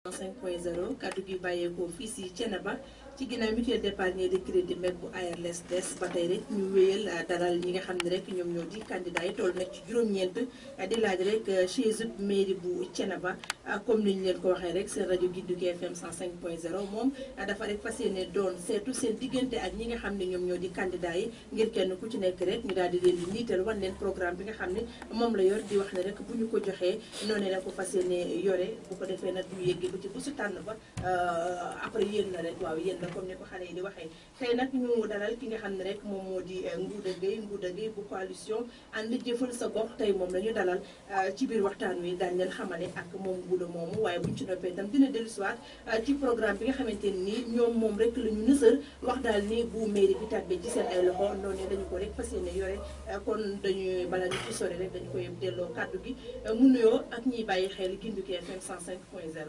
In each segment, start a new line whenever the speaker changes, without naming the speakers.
5.0 kaddu gi bàyyeekoo fii si Thiénaba ci ginnaaw mutuelle d'épargne de crédit MEC bu ARLS des ba tey rek ñu wéyal dalal ñi nga xam ne rek ñoom ñoo di candidat yi toll nag ci juróom-ñeent di laaj rek chaise mairie bu Thiénaba comme ni ñu leen ko waxee rek seen rajo Gindiku FM 105.0 moom dafa rek fas yéene doon seetu seen diggante ak ñi nga xam ne ñoom ñoo di candidat yi ngir kenn ku ci nekk rek ñu daal di leen di niital wan leen programme bi nga xam ne moom la yor di wax ne rek bu ñu ko joxee noonu la ko fas yéene yore bu ko defee nag ñu yëgg ba ci bu su tànn ba après yéen na rek waaw yéen na comme ni ko xale yi di waxee tey nag ñu dalal ki nga xam ne rek moom moo di Ngouda Gueye Ngouda Gueye bu coalition ànd jëfal sa gox tey moom la ñu dalal ci biir waxtaan wi daañu leen xamale ak moom Ngouda moomu waaye buñ ci noppee itam dina dellusiwaat ci programme bi nga xamante ni ñoom moom rek la ñu nësër wax daal ni bu mairie bi tàbbee ci seen ay loxo noonu dañu ko rek fas yéene yore kon dañuy bala ñu ci sori rek dañu koy delloo kàddu gi mu nuyoo ak ñiy bàyyi xel Gindiku FM 105.0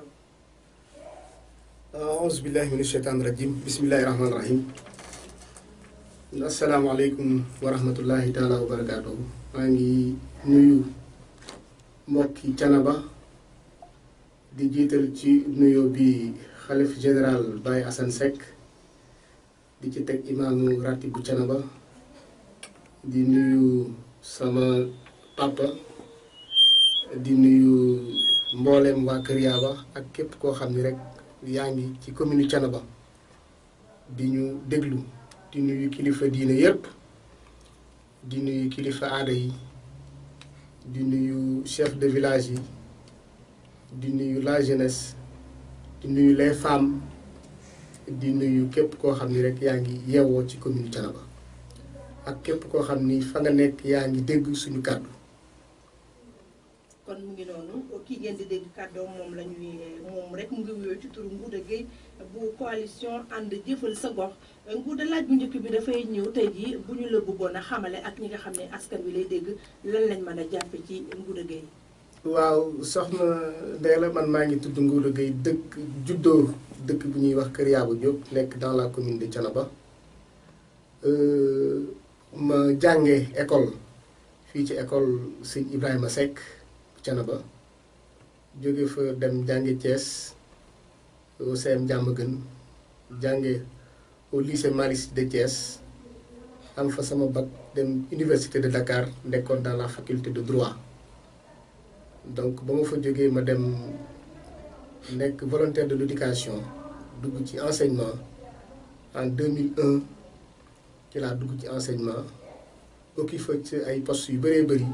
aouzu billahi min asheytaan rajim bismillahi rahmaani rahim asalaamaaleykum wa rahmatullahi taala wa barakaatuhu maa ngi nuyu mbokki Thiénaba di jiital ci nuyo bi xalif général Baye Assane Seck di ci teg imaamu ratib bu Thiénaba di nuyu sama papa di nuyu mboolem waa Kër Yaaba ak képp koo xam ni rek yaa ngi ci commune Thiénaba di ñu déglu di nuyu kilifa diine yépp di nuyu kilifa aada yi di nuyu chef de village yi di nuyu la jeunesse di nuyu les femmes di nuyu képp koo xam ni rek yaa ngi yeewoo ci commune Thiénaba ak képp koo xam ni fa nga nekk yaa ngi dégg suñu kàddu
kon mu ngi noonu kii ngeen di dégg kàddoom moom la ñuy moom rek mu ngi wuyoo ci turu Ngouda Gueye bu coalition ànd jëfal sa gox Ngouda laaj bu njëkk bi dafay ñëw tey jii bu ñu la bëggoon a xamale ak ñi nga xam ne askan wi lay dégg lan lañ mën a jàppe ci Ngouda Gueye
waaw soxna Ndella man maa ngi tudd Ngouda Gueye dëkk juddoo dëkk bu ñuy wax Kër Yaaba Diop nekk dans la commune de Thiénaba ma jànge école fii ci école sëñ Ibrahima Seck Thiénaba jóge fa dem jànge Thiès au CM Diamaguène jànge au lycée Malick Sy de Thiès am fa sama bac dem université de Dakar nekkoon dans la faculté de droit donc ba ma fa jógee ma dem nekk volontaire de l'éducation dugg ci enseignement en 2001 ci laa dugg ci enseignement occupé ci ay postes yu bëree bëri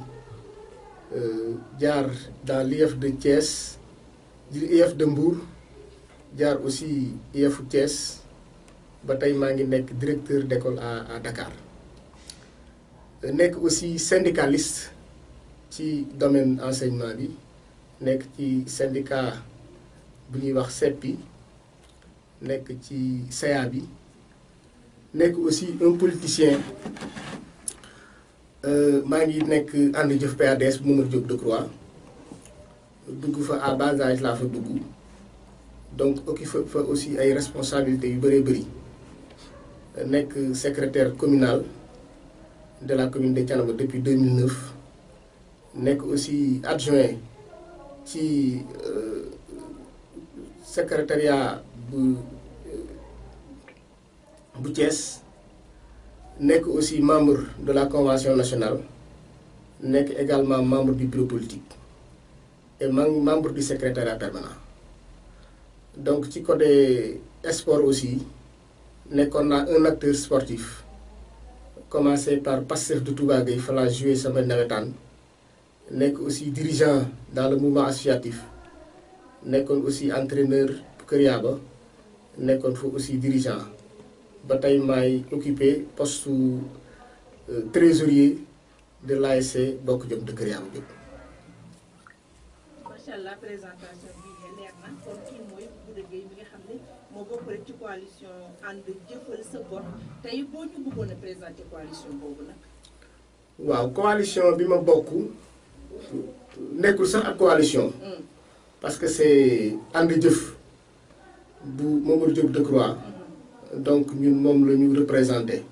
jaar dans l'IEF de Thiès l'IEF de Mbour jaar aussi IEF Thiès ba tey maa ngi nekk directeur d'école à à Dakar nekk aussi syndicaliste ci domaine enseignement bi nekk ci syndicat bu ñuy wax SEPI nekk ci CA bi nekk aussi un politicien maa ngi nekk ànd jëf PADS bu Mamadou Diop Decroix dugg fa à bas âge laa fa dugg donc occupé fa aussi ay responsabilités yu bëree bëri nekk secrétaire communal de la commune de Thiénaba depuis 2009 nekk aussi adjoint ci secrétariat bu bu Thiès nekk aussi membre de la convention nationale nekk également membre du bureau politique et membre du secrétariat permanent donc ci côté sport aussi nekkoon naa un acteur sportif commencé par Pastef de Touba Gueye fa laa joué sama nawetaan nekk aussi dirigeant dans le mouvement associatif nekkoon aussi entraîneur Kër Yaaba nekkoon fa aussi dirigeant ba tey maay occupé poste trésorier de l'ASC Bokk Jom de Kër Yaaba Diop.
macha allah présentation bi leer na kon kii mooy Ngouda Gueye mi nga xam ne moo bokk rek ci coalition ànd jëfal sa gox tey boo ñu bëggoon a présenter coalition boobu nag.
waaw coalition bi ma bokk nekkul sax ak coalition. parce que c'est ànd jëf bu Mamadou Diop Decroix. donc ñun moom la ñu représenté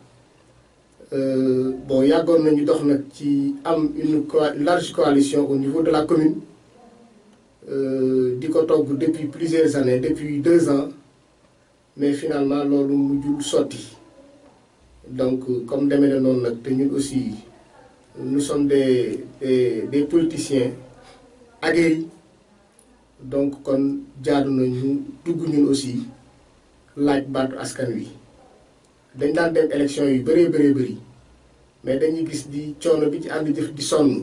bon yàggoon nañu dox nag ci am une large coalition au niveau de la commune di ko togg depuis plusieurs années depuis deux ans mais finalement loolu mujjul sotti donc comme demee na noonu nag te ñun aussi nous sommes des des des politiciens aguerris donc kon jaadu nañu dugg ñun aussi laaj baatu askan wi dañ daan dem élection yu bëree bëree bëri mais dañuy gis di coono bi ci ànd jëf di sonn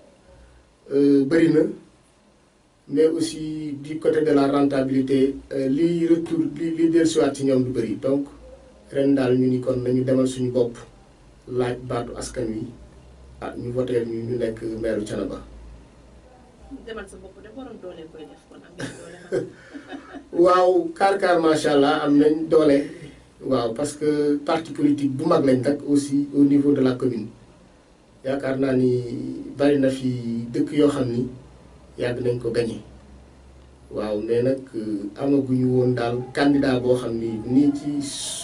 bëri na mais aussi du côté de la rentabilité liy retour li li dellusiwaat ci ñoom du bëri donc ren daal ñu ni kon nañu demal suñu bopp laaj baatu askan wi ah ñu voteel ñu ñu nekk maire Thiénaba
demal sa bopp de borom doole koy def kon am ngeen doole xam.
waaw kaar kaar macha allah am nañ doole waaw parce que parti politique bu mag lañ nag aussi au niveau de la commune yaakaar naa ni bari na fi dëkk yoo xam ni yàgg nañ ko gañe waaw mais nag amaguñu woon daal candidat boo xam ni nii ci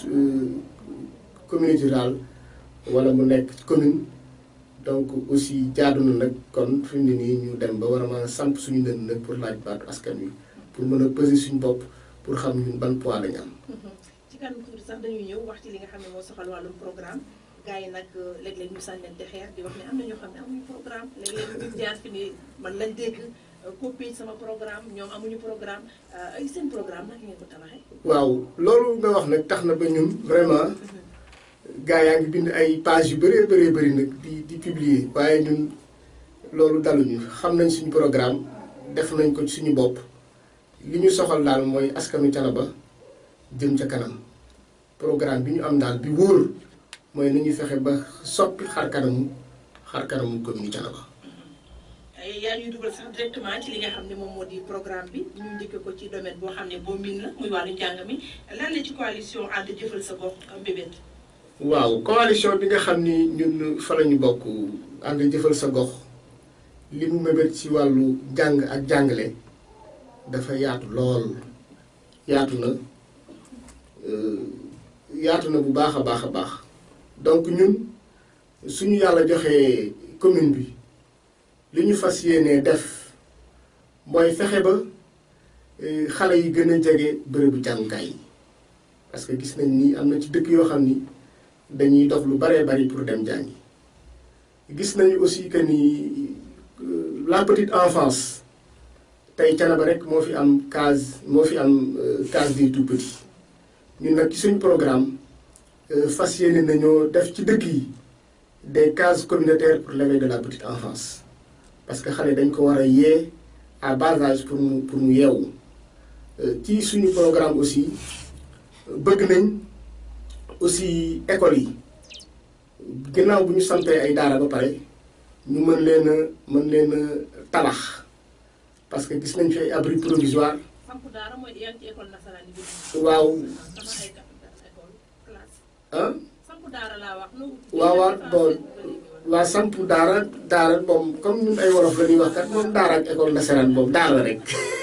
communauté rurale wala mu nekk commune donc aussi jaadu na nag kon fi mu ne nii ñu dem ba war a mën a samp suñu ndënd nag pour laaj baatu askan wi pour mën a peser suñu bopp pour xam ñun ban poids lañu am.
ci kanam tuuti sax dañuy ñëw wax ci li nga xam ne moo soxal wàllum programme gars yi nag léeg-léeg ñu sànnante xeer di wax ne am na ñoo xam ne amuñu programme léeg-léeg ñu jaar fi ni man lañ dégg copier sama programme ñoom amuñu programme ay seen programme nag ngeen ko tabaxee.
waaw loolu nga wax nag tax na ba ñun vraiment gars yaa ngi bind ay page yu bëree bëree bëri nag di di publier waaye ñun loolu daluñu xam nañ suñu programme def nañ ko ci suñu bopp li ñu soxal daal mooy askanu Thiénaba jëm ca kanam programme bi ñu am daal bi wóor mooy nañu fexe ba soppi xar kanamu xar kanamu commune Thiénaba
yaa ñuy dugal sax directement ci li nga xam ne moom moo di programme bi ñu njëkkee ko ci domaine boo xam ne boo miin la muy wàllu njàng mi lan la ci coalition ànd jëfal sa gox mbébét.
waaw coalition bi nga xam ni ñun fa la ñu bokk ànd jëfal sa gox li mu mébét ci wàllu jàng ak jàngale dafa yaatu lool yaatu na yaatu na bu baax a baax a baax donc ñun suñu yàlla joxee commune bi li ñu fas yéenee def mooy fexe ba xale yi gën a jege bërëbu jàngukaay yi parce que gis nañ ni am na ci dëkk yoo xam ni dañuy dox lu baree bari pour dem jàngi gis nañu aussi que ni la petite enfance tey Thiénaba rek moo fi am case moo fi am case des tout petits ñun nag ci suñu programme fas yéene nañoo def ci dëkk yi des cases communautaires pour l'éveil de la petite enfance parce que xale dañ ko war a yee à bas âge pour mu pour mu yeewu ci suñu programme aussi bëgg nañ aussi école yi ginnaaw bu ñu sampee ay daara ba pare ñu mën leen a mën leen a tabax parce que gis nañ fi ay abri provisoire
sampu daara mooy yaa ngi ci école nasaraan yi.
waaw
sama ay école classe.
ah
sampu daara laa wax.
waaw waaw bon waa sampu daara daara moom comme ñun ay wolof la ñuy wax kat moom daara ak école nasaraan moom daara rek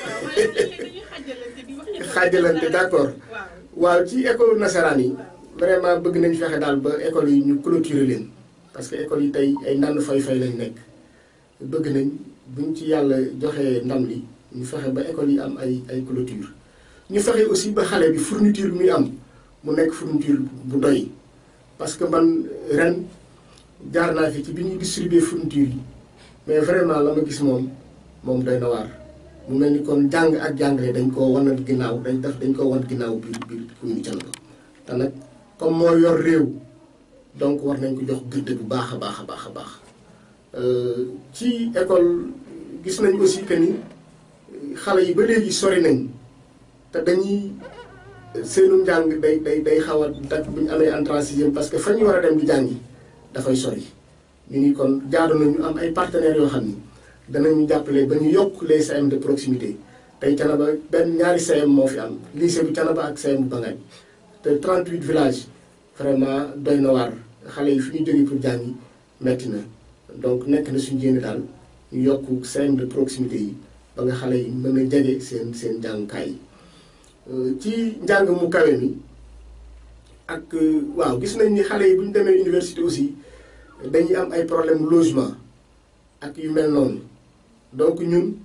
xaajalante d'accord waaw ci école nasaraan yi vraiment bëgg nañ fexe daal ba école yi ñu clôturer leen parce que école yi tey ay nann fay-fay lañ nekk bëgg nañ buñ ci yàlla joxee ndam li ñu fexe ba école yi am ay ay clôture ñu fexe aussi ba xale bi fourniture bi muy am mu nekk fourniture bu doy parce que man ren jaar naa fi ci bi ñuy distribuer fourniture yi mais vraiment la ma gis moom moom doy na waar mu mel ni kon jàng ak jàngale dañ koo wanal ginnaaw dañ def dañ koo wan ginnaaw biir biir commune Thiénaba te nag comme moo yor réew donc war nañ ko jox gëdd bu baax a baax a baax a baax ci école gis nañ aussi que ni xale yi ba léegi sori nañ te dañuy seenu njàng day day day xaw a dak bu ñu amee entrée en sixième parce que fa ñu war a dem di jàngi dafay sori ñu ni kon jaadu nañu am ay partenaires yoo xam ni danañu jàppale ba ñu yokk les CM de proximité tey Thiénaba benn ñaari CM moo fi am lycée bu Thiénaba ak CM bu Bangaaj te 38 villages vraiment doy na waar xale yi fi ñu jógee pour jàngi metti na donc nekk na suñu jéem daal ñu yokk CM de proximité yi ba nga xale yi mën a jege seen seen jàngukaay yi ci njàng mu kawe mi ak waaw gis nañ ni xale yi bu ñu demee université aussi dañuy am ay problème logement ak yu mel noonu donc ñun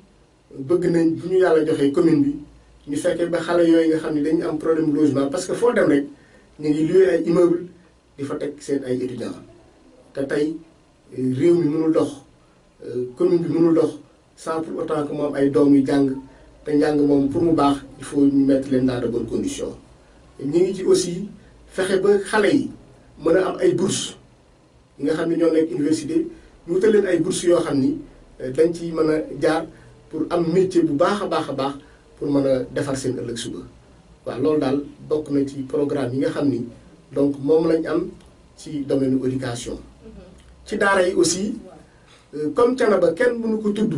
bëgg nañ bu ñu yàlla joxee commune bi ñu fekkee ba xale yooyu nga xam ne dañu am problème logement parce que foo dem rek ñu ngi loué ay immeuble di fa teg seen ay étudiants te tey réew mi mënul dox commune bi mënul dox sans pour autant que moom ay doom yu jàng te njàng moom pour mu baax il faut ñu mettre leen dans de bonnes conditions ñu ngi ci aussi fexe ba xale yi mën a am ay bourses yi nga xam ne ñoo nekk université ñu wutal leen ay bourses yoo xam ni dañ ci mën a jaar pour am métier bu baax a baax a baax pour mën a defar seen ëllëg suba waaw loolu daal bokk na ci programme yi nga xam ni donc moom lañ am ci domaine éducation ci daara yi aussi comme Thiénaba kenn mënu ko tudd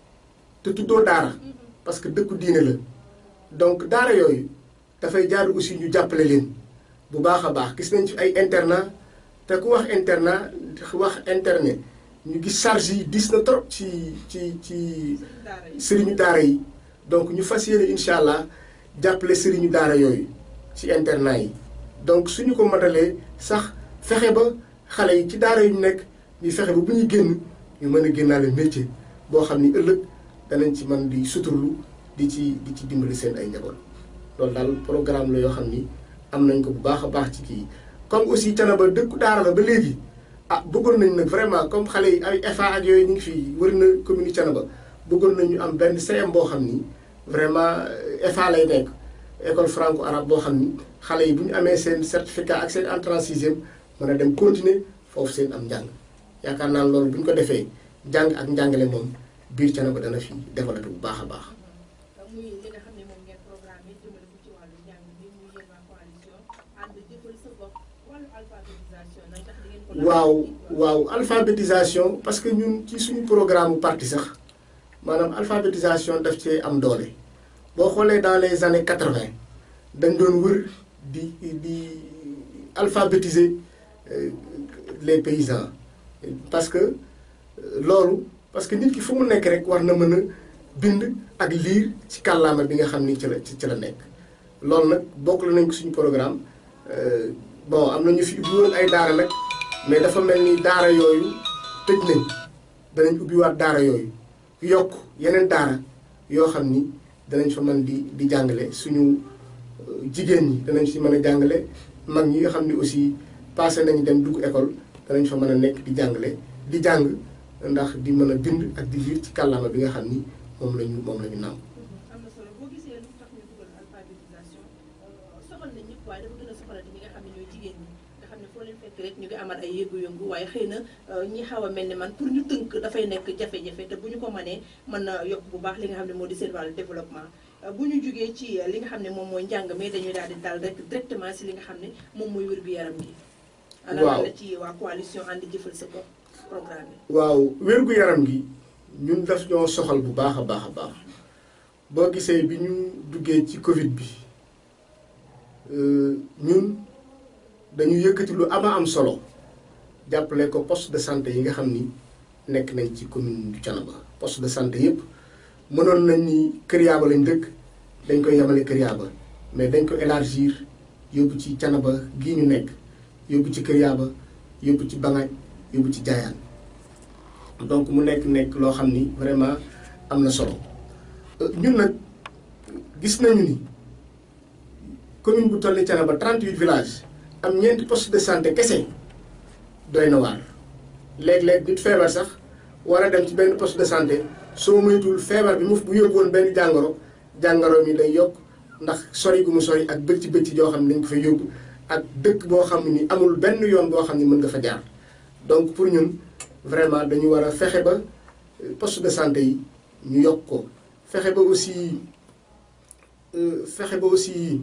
te tuddoo daara parce que dëkku diine la donc daara yooyu dafay jaar aussi ñu jàppale leen bu baax a baax gis nañ ci ay internat te ku wax internat wax internet ñu gis charge yi dis na trop ci ci ci sëriñu daara yi donc ñu fas yéene incha allah jàppale sëriñu daara yooyu ci internat yi donc suñu ko matalee sax fexe ba xale yi ci daara yu ñu nekk ñu fexe ba bu ñuy génn ñu mën a génnaale métier boo xam ni ëllëg danañ ci mën di suturlu di ci di ci dimbali seen ay njaboot loolu daal programme la yoo xam ni am nañ ko bu baax a baax ci kii comme aussi Thiénaba dëkku daara la ba léegi ah bëggoon nañ nag vraiment comme xale yi ay FA ak yooyu ñu ngi fii wër na commune Thiénaba bëggoon nañ ñu am benn CM boo xam ni vraiment FA lay nekk école franco arabe boo xam ni xale yi bu ñu amee seen certificat ak seen entrée en sixième mën a dem continuer foofu seen am njàng yaakaar naa loolu bu ñu ko defee jàng ak njàngale moom biir Thiénaba dana fi développé bu baax a baax.
muy li nga xam ne moom ngeen programme jëmale ko ci wàllu njàng bi muy yéen waa coalition ànd jëfal sa bopp wàllu alphabétisation nag ndax di ngeen ko.
waaw waaw alphabétisation parce que ñun ci suñu programme parti sax maanaam alphabétisation daf cee am doole boo xoolee dans les années quatre-vingt dañ doon wër di di alphabétiser les paysans parce que loolu parce que nit ki fu mu nekk rek war na mën a bind ak liir ci kàllaama bi nga xam ni ci la ci la nekk loolu nag bokk la nañ ko suñu programme bon am na ñu fi ubbi woon ay daara nag mais dafa mel ni daara yooyu tëj nañ danañ ubbiwaat daara yooyu yokk yeneen daara yoo xam ni danañ fa mën di di jàngale suñu jigéen ñi danañ si mën a jàngale mag ñi nga xam ni aussi passé nañ dem dugg école danañ fa mën a nekk di jàngale di jàng ndax di mën a bind ak di liir ci kàllaama bi nga xam ni moom la ñu moom la ñu nàmm.
am na solo boo gisee lu tax ñu dugal alphabétisation soxal na ñëpp waaye dafa gën a soxalati ñi nga xam ne ñooy jigéen ñi nga xam ne foo leen fekk rek ñu ngi amal ay yëngu-yëngu waaye xëy na ñi xaw a mel ni man pour ñu tënk dafay nekk jafe-jafe te bu ñu ko mënee mën na yokk bu baax li nga xam ne moo di seen wàllu développement bu ñu jugee ci li nga xam ne moom mooy njàng mais dañuy daal di daal rek directement si li nga xam ne moom mooy wér-gu-yaram gi
waaw
la ci waa coalition ànd jëfal sa bopp programme bi
waaw wér-gu-yaram gi ñun daf ñoo soxal bu baax a baax a baax boo gisee bi ñu duggee ci Covid bi ñun dañu yëkkati lu ama am solo jàppale ko poste de santé yi nga xam ni nekk nañ ci commune du Thiénaba poste de santé yëpp mënoon nañ ni Kër Yaaba lañ dëkk dañ koy yemale Kër Yaaba mais dañ ko élargir yóbbu ci Thiénaba gii ñu nekk yóbbu ci Kër Yaaba yóbbu ci Bangaaj yóbbu ci Jaayaan donc mu nekk nekk loo xam ni vraiment am na solo ñun nag gis nañu ni commune bu toll ni Thiénaba 38 villages am ñeenti poste de santé kese doy na waar léeg-léeg nit feebar sax war a dem ci benn poste de santé soo moytuwul feebar bi mu bu yóbbu woon benn jàngoro jàngoro mi day yokk ndax sori gu mu sori ak bëcc bëcc joo xam ne dañ ko fa yóbbu ak dëkk boo xam ni amul benn yoon boo xam ne mën nga fa jaar donc pour ñun vraiment dañu war a fexe ba poste de santé yi ñu yokk ko fexe ba aussi fexe ba aussi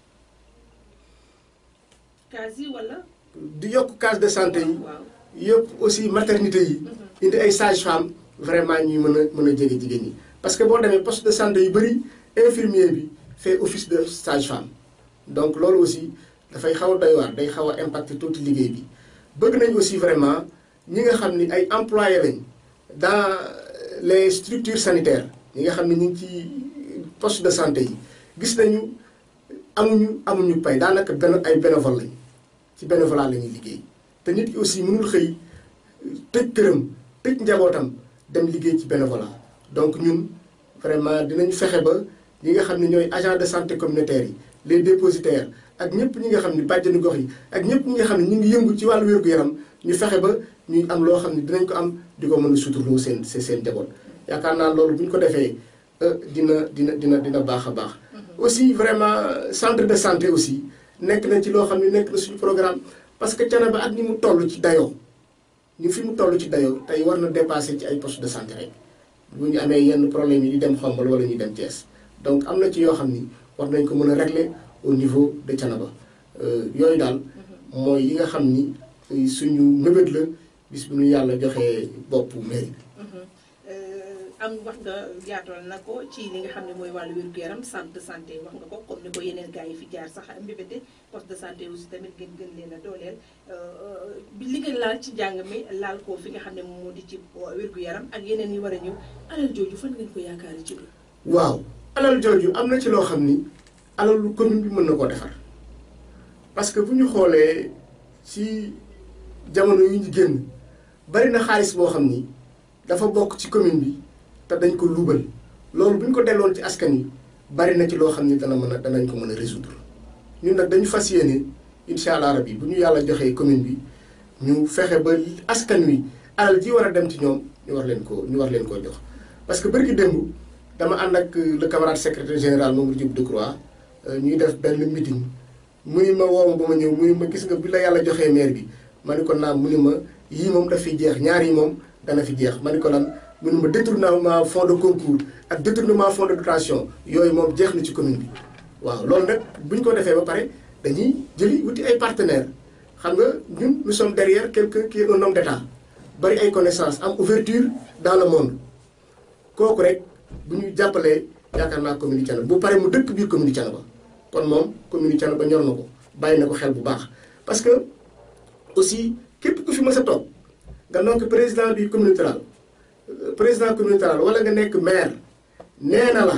case yi wala
di yokk case de santé yi
waaw
yëpp aussi maternité yi indi ay sage-femme vraiment ñuy mën a mën a jege jigéen ñi parce que boo demee poste de santé yu bëri infirmier bi fait office de sage-femme donc loolu aussi dafay xaw a doy waar day xaw a impacter tuuti liggéey bi bëgg nañ aussi vraiment ñi nga xam ni ay employés lañ dans les structures sanitaires ñi nga xam ne ñu ngi ci poste de santé yi gis nañu amuñu amuñu pay daanaka benn ay bénévole lañ ci bénévolat la ñuy liggéey te nit ki aussi mënul xëy tëj këram tëj njabootam dem liggéey ci bénévolat donc ñun vraiment dinañ fexe ba ñi nga xam ne ñooy agent de santé communautaire yi les dépositaires ak ñëpp ñi nga xam ne bàjjenu gox yi ak ñëpp ñi nga xam ne ñu ngi yëngu ci wàllu wér-gu-yaram ñu fexe ba ñuy am loo xam ne dinañ ko am di ko mën a suturloo seen seen seen jaboot yaakaar naa loolu bu ñu ko defee dina dina dina dina baax a baax. aussi vraiment centre de santé aussi nekk na ci loo xam ne nekk na suñu programme parce que Thiénaba ak ni mu toll ci dayoo ñu fi mu toll ci dayoo tey war na dépasser ci ay poste de santé rek bu ñu amee yenn problème yi di dem Xombol wala ñu dem Thiès donc am na ci yoo xam ni war nañ ko mën a régler au niveau de Thiénaba yooyu daal mooy yi nga xam ni suñu mébét la bis bu ñu yàlla joxee boppu mairie
am wax nga yaatoon na ko ci li nga xam ne mooy wàllu wér-gu-yaram centre de santé wax nga ko comme ni ko yeneen gars yi fi jaar sax mbébéte poste de santé aussi tamit gën gën leen a dooleel bi li nga laal ci njàng mi laal ko fi nga xam ne moo di ci wér-gu-yaram ak yeneen yi war a ñëw alal jooju fan ngeen ko yaakaari ci biir.
waaw alal jooju am na ci loo xam ni alalu commune bi mën na koo defar parce que bu ñu xoolee ci jamono yu ñu génn bari na xaalis boo xam ni dafa bokk ci commune bi. te dañ ko luubal loolu bu ñu ko delloon ci askan yi bari na ci loo xam ni dana mën a danañ ko mën a résoudre ñun nag dañu fas yéene incha allah rabi bu ñu yàlla joxee commune bi ñu fexe ba askan wi alal ji war a dem ci ñoom ñu war leen ko ñu war leen koo jox. parce que bërki démb dama ànd ak le camarade secrétaire général Mamadou Diop Decroix ñuy def benn meeting mu ni ma woo ma ba ma ñëw mu ni ma gis nga bi la yàlla joxee maire bi ma ni ko naam mu ni ma yii moom daf fi jeex ñaar yi moom dana fi jeex ma ni ko lan. mun ma détournement fonds de concours ak détournement fonds de dotation yooyu moom jeex na ci commune bi waaw loolu nag bu ñu ko defee ba pare dañuy jëli wuti ay partenaires xam nga ñun nous sommes derrière quelqu'un qui est un homme d'état bari ay connaissances am ouverture dans le monde kooku rek bu ñu jàppalee yaakaar naa commune Thiénaba bu pare mu dëkk biir commune Thiénaba kon moom commune Thiénaba ñor na ko bàyyi na ko xel bu baax parce que aussi képp ku fi mës a toog nga donc président du communauté rurale président communautaire wala nga nekk maire nee na la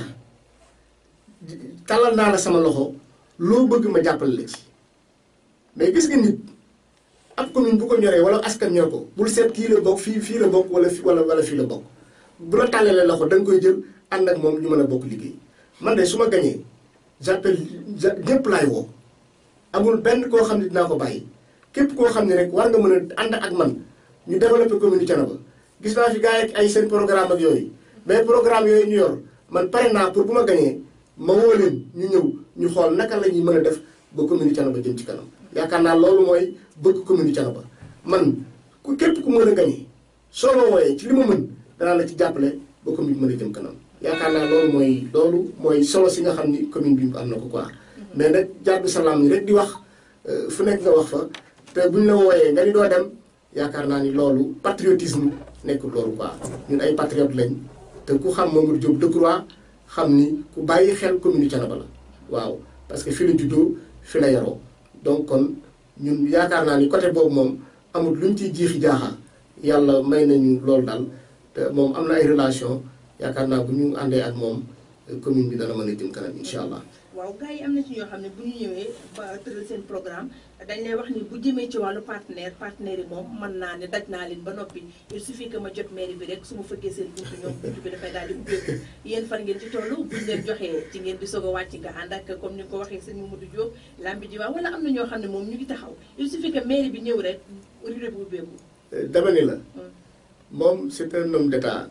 talal naa la sama loxo loo bëgg ma jàppale la ci mais gis nga nit ab commune bu ko ñoree wala askan ñor ko bul seet kii la bokk fii fii la bokk wala fi wala wala fii la bokk bu la tàllalee loxo da nga koy jël ànd ak moom ñu mën a bokk liggéey man de su ma gañee j'appelle ñëpp laay woo amul benn koo xam ne dinaa ko bàyyi képp koo xam ne rek war nga mën a ànd ak man ñu développer commune Thiénaba gis naa fi gars yi ay seen programme ak yooyu mais programme yooyu ñu yor man pare naa pour bu ma gañee ma woo leen ñu ñëw ñu xool naka la ñuy mën a def ba commune Thiénaba jëm ci kanam yaakaar naa loolu mooy bëgg commune Thiénaba man ku képp ku mën a gañee soo ma wooyee ci li ma mën danaa la ci jàppale ba commune bi mën a jëm kanam yaakaar naa loolu mooy loolu mooy solo si nga xam ni commune bi am na ko quoi mais nag jàddu salaam ni rek di wax fu nekk nga wax fa te buñ la wooyee nga ni doo dem yaakaar naa ni loolu patriotisme nekkul loolu quoi ñun ay patriote lañ te ku xam Mamadou Diop Decroix xam ni ku bàyyi xel commune Thiénaba la waaw parce que fi la juddoo fi la yaroo donc kon ñun yaakaar naa ni côté boobu moom amul luñ ciy jiixi jaaxa yàlla may nañu loolu daal te moom am na ay relation yaakaar naa bu ñu àndee ak moom commune bi dana mën a jëm kanam incha allah.
waaw gars yi am na ci ñoo xam ne bu ñu ñëwee ba tëral seen programme dañ lay wax ni bu jëmee ci wàllu partenaire partenaire yi moom mën naa ne daj naa leen ba noppi il suffit que ma jot mairie bi rek su ma fëggee seen buntu ñoom buntu bi dafay daal di ubbeeku yéen fan ngeen ci toll buñ leen joxee ci ngeen di soog a wàcc nga ànd ak comme ni nga ko waxee sëñ Mamadou Diop lambi ji waaw wala am na ñoo xam ne moom ñu ngi taxaw il suffit que mairie bi ñëw rek ruré bu ubbeeku
dama ni la moom c'est un homme d'état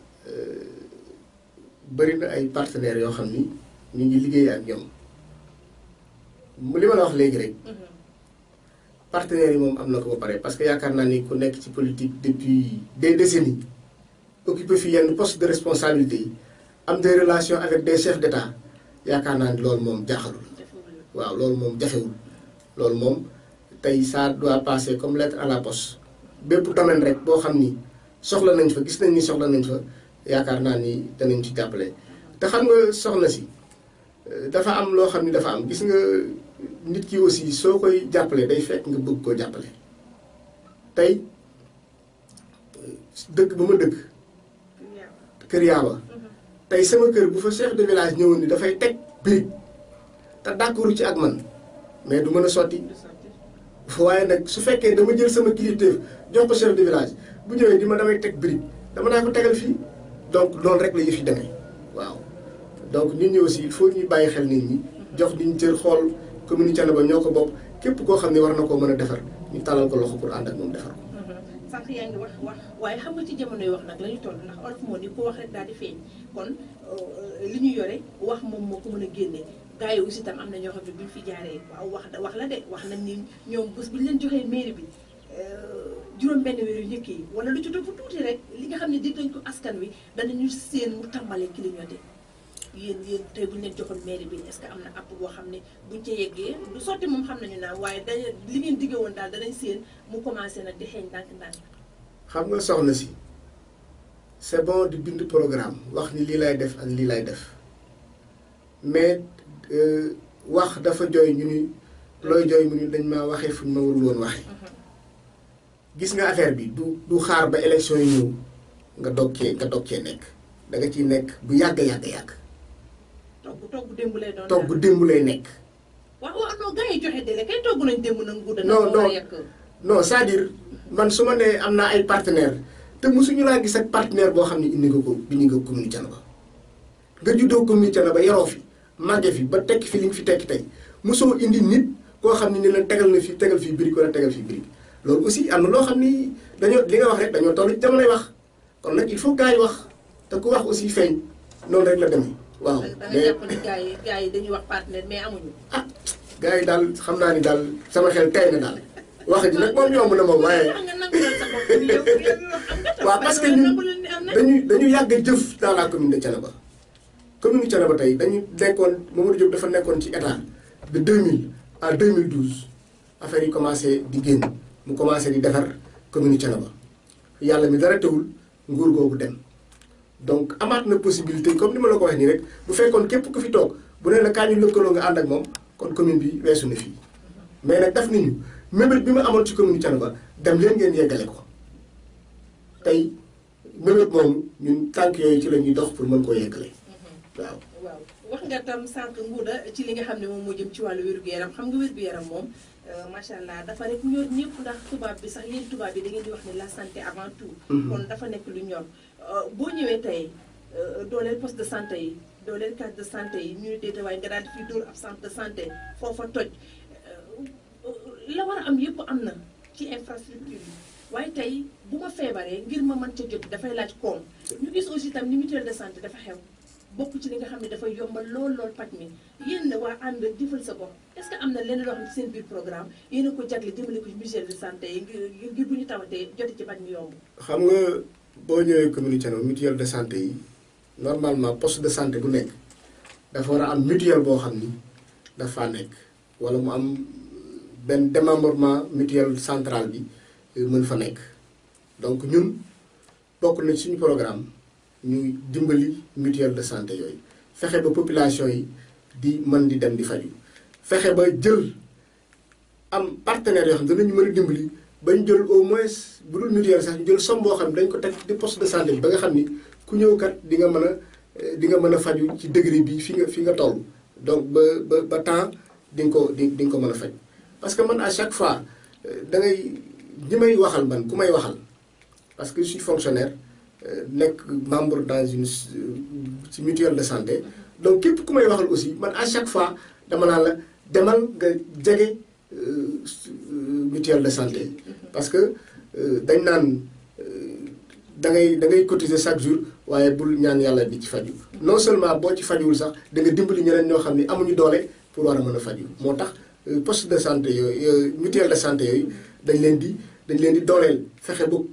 bëri na ay partenaires yoo xam ni ñu ngi liggéey ak ñoom li ma la wax léegi rek partenaires yi moom am na ko ba pare parce que yaakaar naa ni ku nekk ci politique depuis des décennies occupé fi yenn poste de responsabilité yi am des relations avec des chefs d'État yaakaar naa ni loolu moom jaaxalul waaw loolu moom jafewul loolu moom tey ça doit passer comme lettre à la poste bépp domaine rek boo xam ni soxla nañ fa gis nañ ni soxla nañ fa yaakaar naa ni danañ ci jàppale te xam nga soxna si dafa am loo xam ni dafa am gis nga nit ki aussi soo koy jàppale day fekk nga bëgg koo jàppale tey dëkk ba ma dëkk kër yaaba tey sama kër bu fa chef de village ñëwoon ni dafay teg brique te d'accord ci ak man mais du mën a sotti waaye nag su fekkee dama jël sama kilifteef jox ko chef de village bu ñëwee di ma damay teg brique dama naa ko tegal fii donc loolu rek la yëf yi demee waaw donc nit ñi aussi il faut ñuy bàyyi xel nit ñi jox diñ cër xool commune Thiénaba ñoo ko bokk képp koo xam ne war na koo mën a defar ñu talal ko loxo pour ànd ak moom defar ko
sànq yaa ngi wax wax waaye xam nga ci jamonoy wax nag la ñu toll ndax olof moo ni ko wax rek daal di feeñ kon li ñu yore wax moom moo ko mën a génne gars yi aussi tam am na ñoo xam ne buñ fi jaaree waaw wax wax la de wax nañ ni ñoom bés bu ñu leen joxee mairie bi juróom benn weer yu njëkk yi wala lu ci topp tuuti rek li nga xam ne dig nañ ko askan wi danañu seen mu tàmbalee clignoté yéen yéen tey bu ñu leen joxoon mairie bi est-ce que am na app boo xam ne buñ ca yeggee du sotti moom xam nañu naan waaye dañ li ngeen digge woon daal danañ seen mu commencé nag di xeeñ ndànk-ndànk
xam nga soxna si c'est bon di bind programme wax ni lii lay def ak lii lay def mais wax dafa jooy ñu ni looy jooy mu ni dañ ma waxee fu ñu ma warul woon waxee gis nga affaire bi du du xaar ba élection yi ñëw nga dog cee nga dog cee nekk da nga ciy nekk bu yàgg yàgg yàgg
togg togg démb lay doon
togg démb lay nekk
waaw waaw non gars yi joxe délai kay togg nañ démb nag nguur
non non non c'est-à-dire man su ma nee am naa ay partenaire te mosuñu laa gis ak partenaire boo xam ne indi nga ko bi ñu nga commune Thiénaba nga juddoo commune Thiénaba yaroo fi màgge fi ba tekki fi li nga fi tekki tey mosoo indi nit koo xam ne ni la tegal na fi tegal fii brique wala tegal fii brique loolu aussi am na loo xam ni dañoo li nga wax rek dañoo toll ci jamonoy wax kon nag il faut gars yi wax te ku wax aussi feeñ noonu rek la demee waaw.
da nga jàpp ni gars yi gars yi dañuy wax partenaire mais amuñu.
ah gars yi daal xam naa ni daal sama xel tey na daal wax ji nag moom yomb na moom waaye. waaw parce que ñun dañu dañu yàgg a jëf dans la commune de Thiénaba commune de Thiénaba tey dañu nekkoon Mamadou Diop dafa nekkoon ci état de 2000 à 2012 affaire yi commencé di génn mu commencé di defar commune Thiénaba yàlla mi dara teewul nguur googu dem donc amaat na possibilité comme ni ma la ko waxee nii rek bu fekkoon képp ku fi toog bu ne la kaa ñu lëkkaloo nga ànd ak moom kon commune bi weesu na fii mais nag daf nañu mébét bi ma amoon ci commune Thiénaba dem leen ngeen yeggale ko tey mébét moomu ñun tànk yooyu ci la ñuy dox pour mën koo yeggale waaw.
waaw wax nga tam sànq nguuda ci li nga xam ne moom moo jëm ci wàllu wér-gu-yaram xam nga wér-gu-yaram moom macha allah dafa rek ñor ñëpp ndax tubaab bi sax yéen tubaab bi da ngeen di wax ne la santé avant tout. kon dafa nekk lu ñor boo ñëwee tey dooleel poste de santé yi dooleel case de santé yi ñu ne déeta waaye nga daal di fi dóor ab centre de santé foofa toj la war a am yëpp am na ci infrastructure yi waaye tey bu ma feebaree ngir ma mën ca jot dafay laaj koom ñu gis aussi tam ni mutuelle de santé dafa xew bokk ci li nga xam ne dafay yombal lool lool paj mi yéen na waa ànd jëfal sa bopp est-ce que am na lenn loo xam ne seen biir programme yéen a ko jagle jëmale ko ci mutuelle de santé yi ngir ngir bu ñu tawatee jote ci paj mi yomb
xam nga boo ñëwee commune Thiénaba mutuelle de santé yi normalement poste de santé bu nekk dafa war a am mutuelle boo xam ni dafa nekk wala mu am benn démembrement mutuelle centrale bi mën fa nekk donc ñun bokk na suñu programme ñuy dimbali mutuelle de santé yooyu fexe ba population yi di mën di dem di faju fexe ba jël am partenaires yoo xam ne danañu mën a dimbali ba ñu jël au moins bu dul mutuelle sax ñu jël somme boo xam ne dañ ko teg di poste de santé bi ba nga xam ni ku ñëw kat di nga mën a di nga mën a faju ci degré bi fi nga fi nga toll donc ba ba ba temps di nga ko di di nga ko mën a faj parce que man à chaque fois da ngay ñi may waxal man ku may waxal parce que je suis fonctionnaire nekk membre dans une ci mutuelle de santé donc képp ku may waxal aussi man à chaque fois dama naan la demal nga jege mutuelle de santé parce que dañ naan da ngay da ngay cotiser chaque jour waaye bul ñaan yàlla di ci faju non seulement boo ci fajuwul sax da nga dimbali ñeneen ñoo xam ne amuñu doole pour war a mën a faju moo tax poste de santé yooyu mutuelle de santé yooyu dañ leen di dañ leen di dooleel fexe ba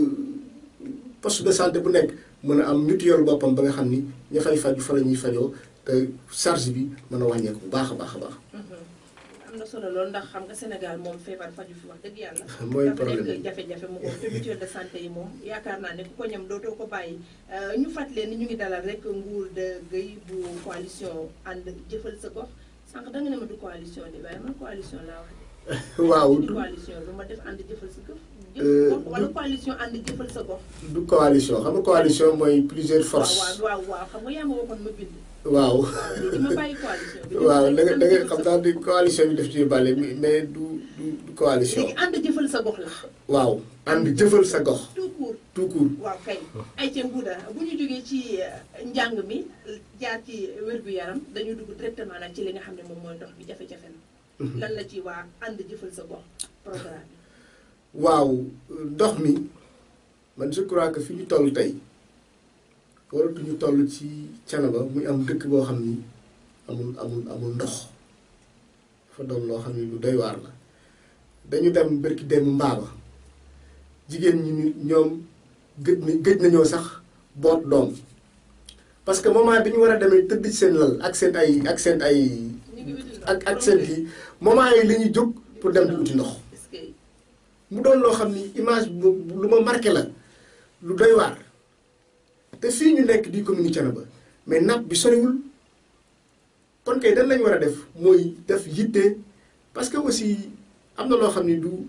poste de santé bu nekk mën a am mutuelle boppam ba nga xam ni ña fay faju fa la ñuy fajoo te charge bi mën a wàññeeku bu baax a baax a baax.
am na solo loolu ndax xam nga Sénégal moom feebar faju fi wax dëgg yàlla.
mooy
dafa
problème
nekk jafe-jafe mu ko te mutuelle de santé yi moom yaakaar naa ne ku ko ñam dootoo ko bàyyi ñu fàttali ni ñu ngi dalal rek nguur de Guèye bu coalition ànd jëfal sa gox sànq danga ne ma du coalition de waaye man coalition laa wax de.
waaw
du
du
coalition lu ma def ànd jëfal sa gox.
Euh,
jëf wala
du-
coalition ànd jëfal sa gox.
du coalition xam nga coalition mooy plusieurs
waaw
forces.
waaw waaw waaw xam nga yaa ma waxoon ma bind.
waaw.
léegi ma bàyyi coalition bi.
waaw da nga da nga
ànd
xam
jëfal sa
naa di coalition bi def ci bàlle mais du du du coalition.
léegi ànd jëfal sa gox la.
waaw ànd jëfal sa gox
tout court.
tout court.
waaw kay ay ca nguuda bu ñu jógee ci njàng mi jaar ci wér-gu-yaram dañu dugg directement nag ci li nga xam ne moom mooy ndox bi jafe-jafe na lan la ci waa ànd jëfal sa gox programme bi
waaw ndox mi man je crois que fi ñu toll tey waratuñu toll ci Thiénaba muy am dëkk boo xam ni amul amul amul ndox fa doon loo xam ni lu doy waar la dañu dem bërki dem mbaaba jigéen ñi ni ñoom gëj na gëj nañoo sax boot doom parce que moment bi ñu war a demee tëdd ci seen lal ak seen ay ak seen ay
ñu ngi wuti ndox
ak ak seen kii moment yi la ñuy jóg pour dem di uti ndox
est-ce que
mu doon loo xam ni image bu lu ma marqué la lu doy waar te fii ñu nekk di commune Thiénaba mais napp bi soriwul kon kay dañ lañ war a def mooy def yitte parce que aussi am na loo xam ni du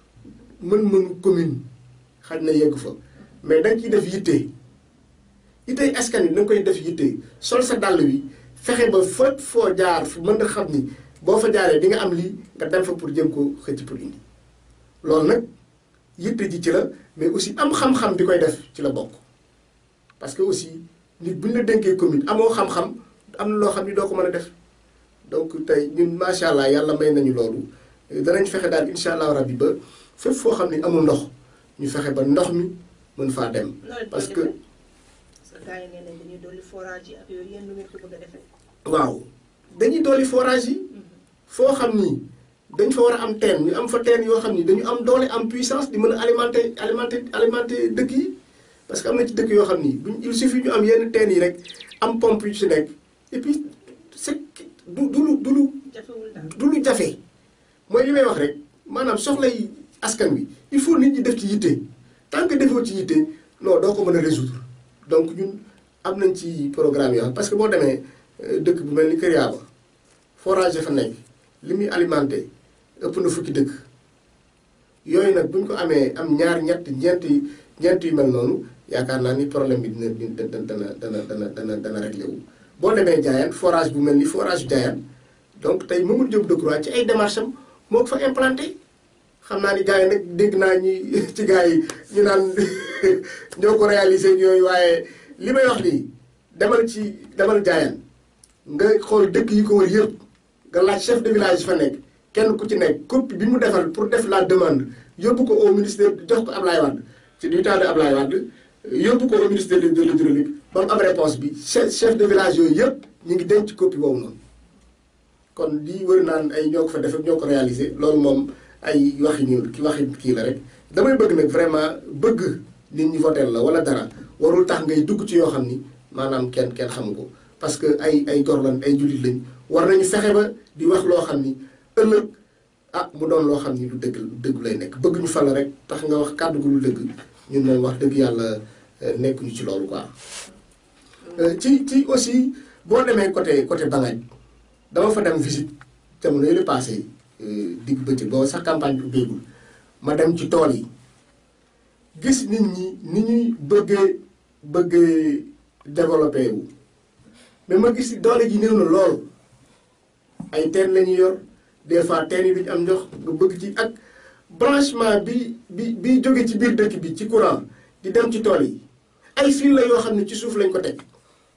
mën-mënu commune xaj na yegg fa mais dañ ciy def yitte yittey askan wi da nga koy def yitte sol sa dàll wi fexe ba fépp foo jaar fu mën nga xam ni boo fa jaaree di nga am lii nga dem fa pour jëm ko xëcc pour indi loolu nag yitte ji ci la mais aussi am xam-xam bi koy def ci la bokk parce que aussi nit bu ñu la dénkee commune amoo xam-xam am na loo xam ni doo ko mën a def donc tey ñun macha allah yàlla may nañu loolu danañ fexe daal incha allah rabbi ba fépp foo xam ni amul ndox ñu fexe ba ndox mi mën faa dem.
nawet
parce
boo
que
defee parce que gars yi nee nañ dañuy dolli forage yi ak yooyu yéen lu ngeen ko bëgg a defee
waaw dañuy dolli forage yi foo xam ni dañ fa war a am teen ñu am fa teen yoo xam ni dañu am doole am puissance di mën a alimenter alimenter alimenter dëkk yi parce que am na ci dëkk yoo xam ni buñ il suffit ñu am yenn teen yi rek am pompe yu ci nekk et puis c'est du du lu du lu
jafewul daal
du lu jafe mooy li may wax rek maanaam soxlay askan wi il faut nit ñi def ci yitte tant que defoo ci yitte non doo ko mën a résoudre donc ñun am nañ ci programme yoo xam parce que boo demee euh, dëkk bu mel ni Kër Yaaba forage ya fa nekk li muy alimenté ëpp na fukki dëkk yooyu nag bu ñu ko amee am ñaar ñett ñeenti ñeent yu mel noonu yaakaar naa ni problème bi dina dina dana dana dana dana dana réglé wu. boo demee Diayane forage bu mel ni forage bu Diayane donc tey Mamadou Diop Decroix ci ay démarches am moo ko fa implanté xam naa ni gars yi nag dégg naa ñi ci gars yi ñu naan ñoo ko réalisé ak yooyu waaye li may wax nii demal ci demal Diayane nga xool dëkk yi ko wër yëpp nga laaj chef de village fa nekk kenn ku ci nekk copie bi mu defal pour def la demande yóbbu ko au ministère jox ko Ablaye Wade ci du temps de Ablaye Wade yóbbu ko au ministère de l'hydraulique ba mu am réponse bi chef chef de village yooyu yëpp ñu ngi denc copie boobu noonu kon lii wër naan ay ñoo ko fa def ak ñoo ko réalisé loolu moom ay waxi ñu ki waxi kii la rek damay bëgg nag vraiment bëgg nit ñi votel la wala dara warul tax ngay dugg ci yoo xam ni maanaam kenn kenn xamu ko parce que ay ay gor lañ ay jullit lañ war nañu fexe ba di wax loo xam ni ëllëg ah mu doon loo xam ni lu dëgg lu dëgg lay nekk bëgg ñu fal rek tax nga wax kàddu gu lu dëgg ñun moom wax dëgg yàlla nekkuñu ci loolu quoi. ci ci aussi boo demee côté côté Bangaaj dama fa dem visite jamono yële passé digg bëccëg boobu sax campagne bi ubbeegul ma dem ci tool yi gis nit ñi ni ñuy bëggee bëggee développé wu mais ma gis doole ji néew na lool ay teen la ñuy yor des fois teen yi duñu am ndox nga bëgg ci ak branchement bi bi bi jóge ci biir dëkk bi ci courant di dem ci tool yi ay fil la yoo xam ne ci suuf lañ ko teg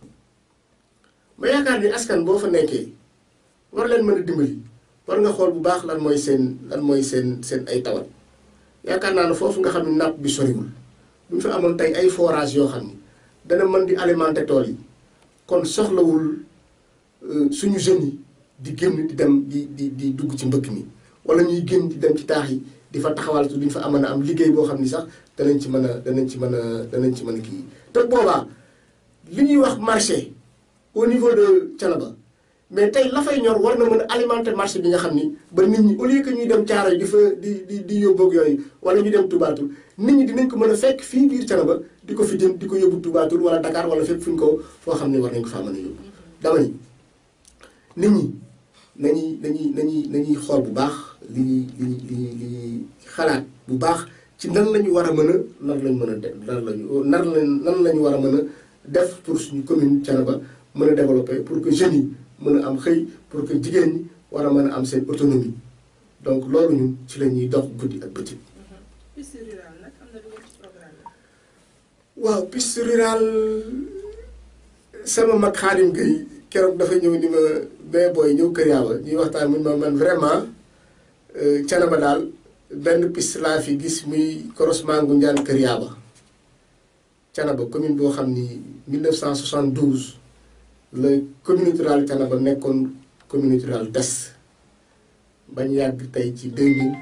ma yaakaar ni askan boo fa nekkee war leen mën a dimbali war nga xool bu baax lan mooy seen lan mooy seen seen ay tawat yaakaar naa ne foofu nga xam ne napp bi soriwul bu ñu fa amoon tey ay forage yoo xam ni dana mën di alimenter tool yi kon soxlawul suñu jeunes yi di génn di dem di di di dugg ci mbëkk mi wala ñuy génn di dem ci taax yi di fa taxawal su duñ fa amoon a am liggéey boo xam ni sax danañ ci mën a danañ ci mën a danañ ci mën a kii te boobaa li ñuy wax marché au niveau de Thiénaba mais tey la fay ñor war na mën a alimenter marché bi nga xam ni ba nit ñi au lieu que ñuy dem caaro yi di fa di di di yóbbu ak yooyu wala ñu dem Toubatoul nit ñi dinañ ko mën a fekk fii biir Thiénaba di ko fi jëm di ko yóbbu Toubatoul wala Dakar wala fépp fu ñu ko foo xam ne war nañ ko faa mën a yóbbu. dama ni nit ñi nañuy nañuy nañuy nañuy xool bu baax li ñuy li ñuy li ñuy li ñuy xalaat bu baax ci nan la ñu war a mën a nan lañ mën a def nan la ñu nan lañ nan la ñu war a mën a def pour suñu commune Thiénaba mën a développer pour que jeunes yi mën a am xëy pour que jigéen ñi war a mën a am seen autonomie donc loolu ñun ci la ñuy dox guddi ak bëccëg.
piste rurale nag am na lu ngeen ci programme
waaw piste rurale sama mag Xaadim Gueye keroog dafa ñëw ni ma bee booy ñëw kër yaaba ñuy waxtaan mun ma man vraiment Thiénaba daal benn piste laa fi gis muy croisement gu njaan kër yaaba Thiénaba commune boo xam ni 1972 la commune rurale Thiénaba nekkoon commune rurale des bañ yàgg tey ci 2000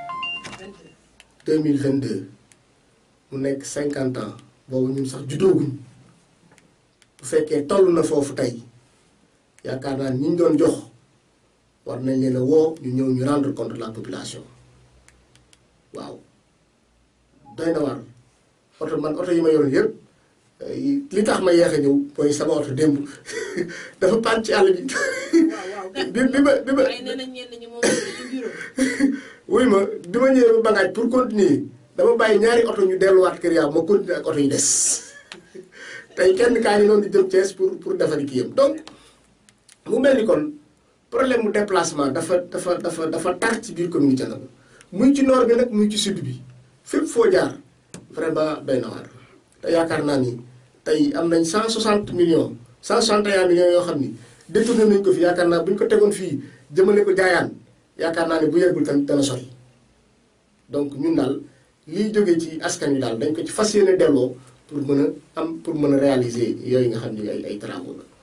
2022 mu nekk 50 ans boobu ñun sax juddooguñ bu fekkee toll na foofu tey yaakaar naa ni ñu doon jox war nañ leen a woo ñu ñëw ñu rendre compte la population waaw doy na war oto man oto yi ma yoroon yëpp li tax ma yeex a ñëw mooy sama oto démb dafa paan ci àll bi bi bi ma bi ma wuy ma bi ma ñëwee ba bangaaj pour continuer dama bàyyi ñaari oto ñu delluwaat kër yaa ma continuer ak oto yi des tey kenn kaa ngi noonu di jëm Thiès pour pour defari kii yam donc mu mel ni kon problème mu déplacement dafa dafa dafa dafa tar ci biir commune Thiénaba muy ci nord bi nag muy ci sud bi fépp foo jaar vraiment doy na waar te yaakaar naa ni tey am nañ 160 millions 161 millions yoo xam ni détourné nañ ko fi yaakaar naa bu ñu ko tegoon fii jëmale ko jaayaan yaakaar naa ne bu yeggul tamit dana sori donc ñun daal liy jógee ci askan wi daal dañ ko ci fas yéene delloo pour mën a am pour mën a réaliser yooyu nga xam ne ay ay travaux la.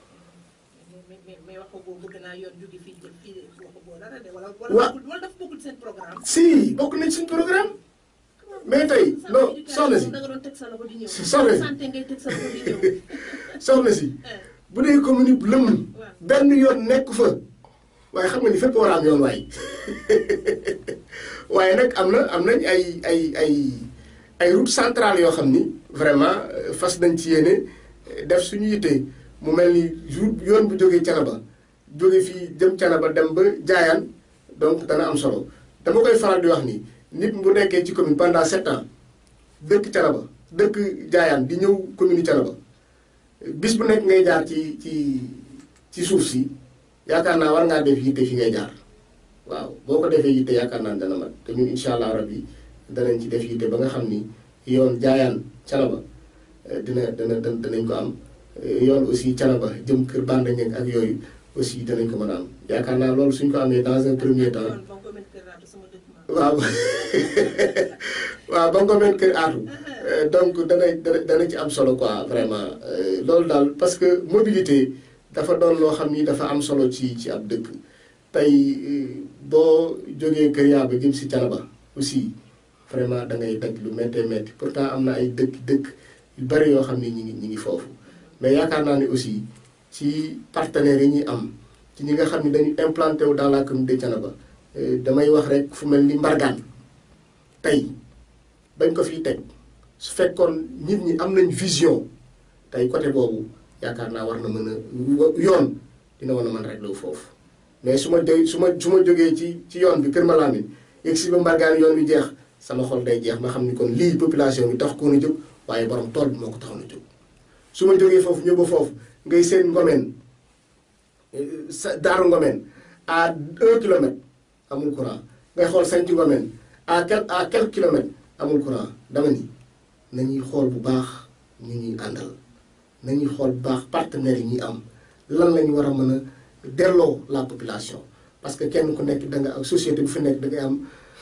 programme.
si bokk nañ suñ programme mais tey non soxna si soxna si soxna si bu dee commune bu lëmm benn yoon nekk fa waaye xam nga ni fépp war a am yoon waay waaye nag am na am nañ ay ay ay ay route centrale yoo xam ni vraiment fas nañ ci yéene def suñu yitte mu mel ni jour yoon bu jógee Thiénaba jóge fii jëm Thiénaba dem ba Jaayaan donc dana am solo dama koy faral di wax ni nit bu nekkee ci commune pendant sept ans dëkk Thiénaba dëkk Jaayaan di ñëw commune Thiénaba bis bu nekk ngay jaar ci ci ci suuf si yaakaar naa war ngaa def yitte fi ngay jaar waaw boo ko defee yitte yaakaar naa dana mat te ñun incha allah rabbi danañ ci def yitte ba nga xam ni yoon Jaayaan Thiénaba dina dana danañ ko am yoon aussi Thiénaba jëm kër Bandañeng ak yooyu aussi danañ ko mën a am yaakaar naa loolu suñ ko amee dans un premier temps waaw waaw ba nga ko mel kër aatu donc dana dana ci am solo quoi vraiment loolu daal parce que mobilité dafa doon loo xam ni dafa am solo ci ci ab dëkk tey boo jógee kër yaa ba jëm si Thiénaba aussi vraiment da ngay daj lu méttee métti pourtant am na ay dëkk dëkk yu bari yoo xam ni ñi ngi ñi ngi foofu mais yaakaar naa ne aussi ci partenaires yi ñuy am ci ñi nga xam ni dañu implanté wu dans la commune de Thiénaba damay wax rek fu mel ni mbargaan tey bañ ko fiy teg su fekkoon nit ñi am nañ vision tey côté boobu yaakaar naa war na mën a yoon dina war a mën rek foofu mais su ma jógee su ma su ma jógee ci ci yoon bi Kër Malamine yegg si ba mbargaan yoon bi jeex sama xol day jeex ma xam ni kon lii population bi tax koo na jóg waaye borom tool bi moo ko taxoon a jóg su ma jógee foofu ñëw ba foofu ngay seen ngomeen sa daaru ngomeen à un kilomètre amul courant ngay xool sanc ngomeen à quel à quelques kilomètres amul courant dama ni nañuy xool bu baax ñu ñuy àndal nañuy xool bu baax partenaires yi ñuy am lan lañu war a mën a delloo la population parce que kenn ku nekk da nga ak société bu fi nekk da ngay am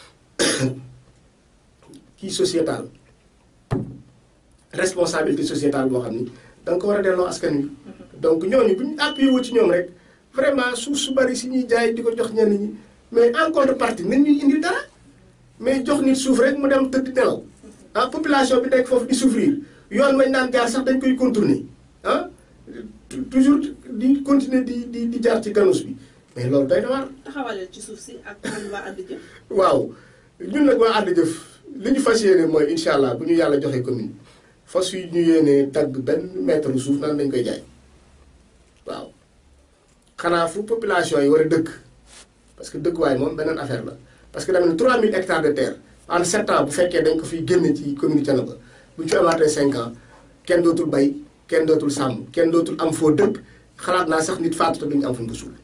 kii sociétal responsabilité sociétale boo xam ni da nga ko war a delloo askan wi donc ñooñu bu ñu appuyé wu ci ñoom rek vraiment suuf su bari si ñuy jaay di ko jox ñenn ñi mais en contrepartie nañ ñuy indil dara mais jox nit suuf rek mu dem tëdd nelaw ah population bi nekk foofu di souffrir yoon mañ naan jaar sax dañ koy contourner ah toujours di continuer di di di jaar ci ganus bi mais loolu day na waar.
taxawaleel ci suuf si ak waa ànd jëf.
waaw ñun nag waa ànd jëf li ñu fas yéene mooy incha allah bu ñu yàlla joxee commune fas yu ñu yéenee tagg benn mètre suuf naan dañ koy jaay waaw xanaa fu population yi war a dëkk parce que dëkkuwaay moom beneen affaire la parce que dama ne 3000 hectares de terre en 7 ans bu fekkee dañ ko fiy génne ci commune Thiénaba bu ñu fi amaatee 5 ans kenn dootul bay kenn dootul sàmm kenn dootul am foo dëkk xalaat naa sax nit faatu te duñu am fu ñu ko suul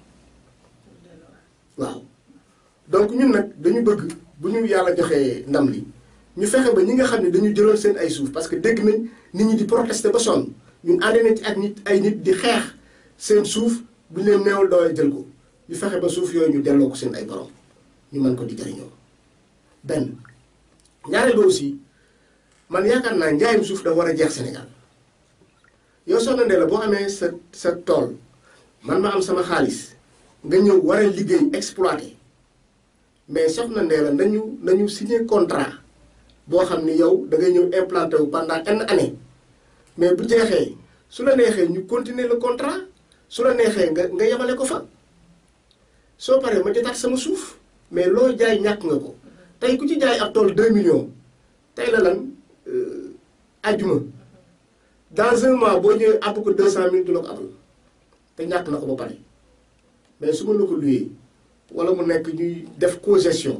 waaw donc ñun nag dañu bëgg bu ñu yàlla joxee ndam li ñu fexe ba ñi nga xam ne dañu jëloon seen ay suuf parce que dégg nañ nit ñi di protester ba sonn ñun ànd nañ ci ak nit ay nit di xeex seen suuf bu ñu leen neewul doole jël ko ñu fexe ba suuf yooyu ñu delloo ko seen ay borom ñu mën ko di jëriñoo benn ñaareel ba aussi man yaakaar naa njaayum suuf dafa war a jeex Sénégal yow soxna Ndella boo amee sa sa tool man ma am sama xaalis nga ñëw war a liggéey exploité mais soxna Ndella nañu nañu signé contrat boo xam ni yow da ngay ñëw implanté wu pendant une année mais bu jeexee su la neexee ñu continuer le contrat su la neexee nga nga yemale ko fa soo paree ma jotaat sama suuf mais loo jaay ñàkk nga ko tey ku ci jaay ab tool 2 millions tey la lan ajjuma dans un mois boo ñëwee àpp ko 200000 du la ko abal te ñàkk na ko ba pare mais su ma la ko luyee wala mu nekk ñuy def co-gestion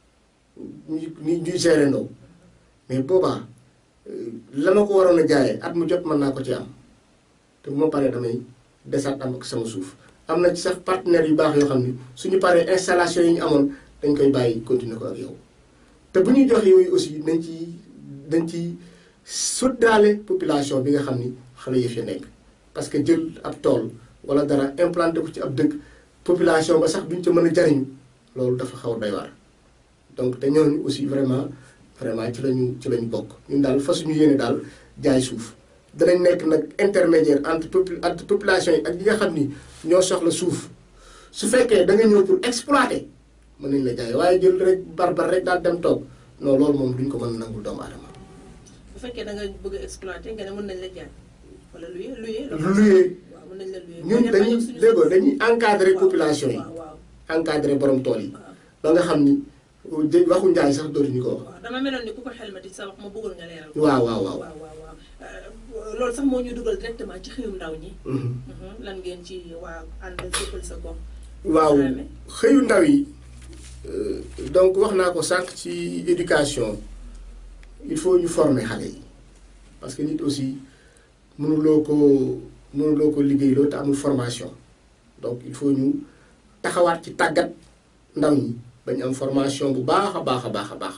ñuy ñuy gérer ndaw mais boobaa la ma ko waroon a jaayee at mu jot mën naa ko ci am te bu ma paree damay desaat am ak sama suuf am na ci sax partenaires yu baax yoo xam ni suñu paree installation yi ñu amoon dañ koy bàyyi continuer ko ak yow te bu ñuy joxe yooyu aussi dañ ci dañ ci suddaale population bi nga xam ni xale yëf ya nekk parce que jël ab tool wala dara implanté ko ci ab dëkk population ba sax duñ ca mën a jariñu loolu dafa xaw a doy waar donc te ñooñu aussi vraiment vraiment ci lañu ci lañu bokk ñun daal fa suñu yéene daal jaay suuf danañ nekk nag intermédiaire entre entre population yi ak ñi nga xam ni ñoo soxla suuf su fekkee da nga ñëw pour exploiter mën nañ la jaay waaye jël rek barbar rek daal dem toog non loolu moom duñ ko mën a nangul doomu aadama.
bu fekkee da nga bëgg a exploiter nga ne mën nañ la jaay wala luye luye.
luye
waaw mën nañ la luye.
ñun dañuy déggoo dañuy encadrer population yi.
waaw waaw
encadrer borom tool yi.
waaw.
ba nga xam ni waxu njaay sax dootuñu ko wax.
waaw dama meloon ni ku ko xelmati sa wax ma bëggoon nga leeral.
waaw waaw waaw.
waaw waaw waaw loolu sax moo ñu dugal directement ci xëyum ndaw ñi.
Mhm.
lan ngeen ci waa ànd jëppal sa gox.
waaw
Dramé.
xëyu ndaw yi euh, donc wax naa ko sànq ci éducation il faut ñu former xale yi parce que nit aussi mënuloo ko mënuloo ko liggéeyloo te amul formation donc il faut ñu taxawaat ci tàggat ndaw ñi bañ am formation bu baax a baax a baax a baax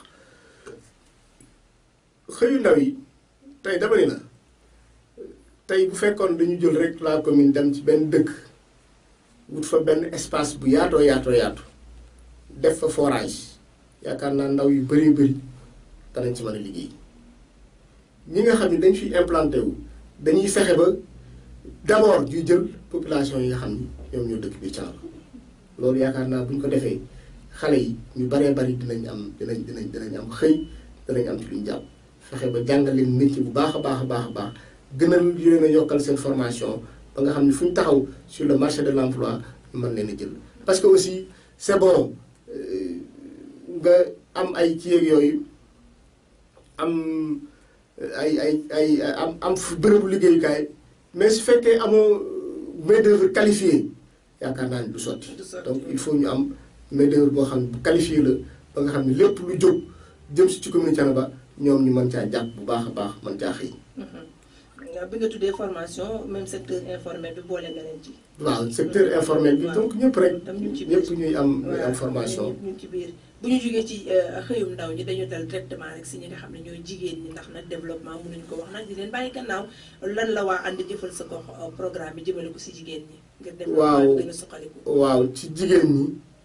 xëyu ndaw yi tey dama ni la tey bu fekkoon dañu jël rek la commune dem ci benn dëkk wut fa benn espace bu yaatoo yaatoo yaatu def fa forage yaakaar naa ndaw yu bëree bëri danañ ci mën a liggéey ñi nga xam ne dañ fiy implanté wu dañuy fexe ba d'abord ñuy jël population yi nga xam ni ñoom ñoo dëkk bi Thiénaba loolu yaakaar naa bu ñu ko defee xale yi ñu baree bari dinañ am dinañ dinañ dinañ am xëy dinañ am ci lu ñu jàpp fexe ba jàngal leen métier bu baax a baax a baax a baax gën a leen a yokkal seen formation ba nga xam ne fu ñu taxaw sur le marché de l'emploi ñu mën leen a jël parce que aussi c'est bon euh, nga am ay kii ak yooyu am ay ay ay am am fu bërëbu liggéeyukaay mais su fekkee amoo main d'œuvre qualifiée yaakaar naa ni du sotti
Du sotti.
donc il faut ñu am main d'œuvre boo xam ne bu qualifiée la ba nga xam ne lépp lu jóg jëm si ci commune Thiénaba ñoom ñu mën caa jàpp bu baax a baax mën caa xëy
nga bi nga tuddee formation même secteur informel bi boole nga leen ci.
waaw secteur informel bi
waaw.
donc ñëpp rek
tam ñu ngi ci biir.
ñëpp ñuy am ñuy am
waaw
formation
ñu ngi ci biir bu ñu jógee ci euh, xëyum ndaw ñi dañu dal directement rek si ñi nga xam ne ñooy jigéen ñi ndax nag développement mënuñu ko wax nag di leen bàyyi gannaaw lan la waa ànd jëfal sa gox euh, programme bi jëmale ko si jigéen ñi. ngir développement
Waaw.
bi gën a suqaliku.
waaw ci jigéen ñi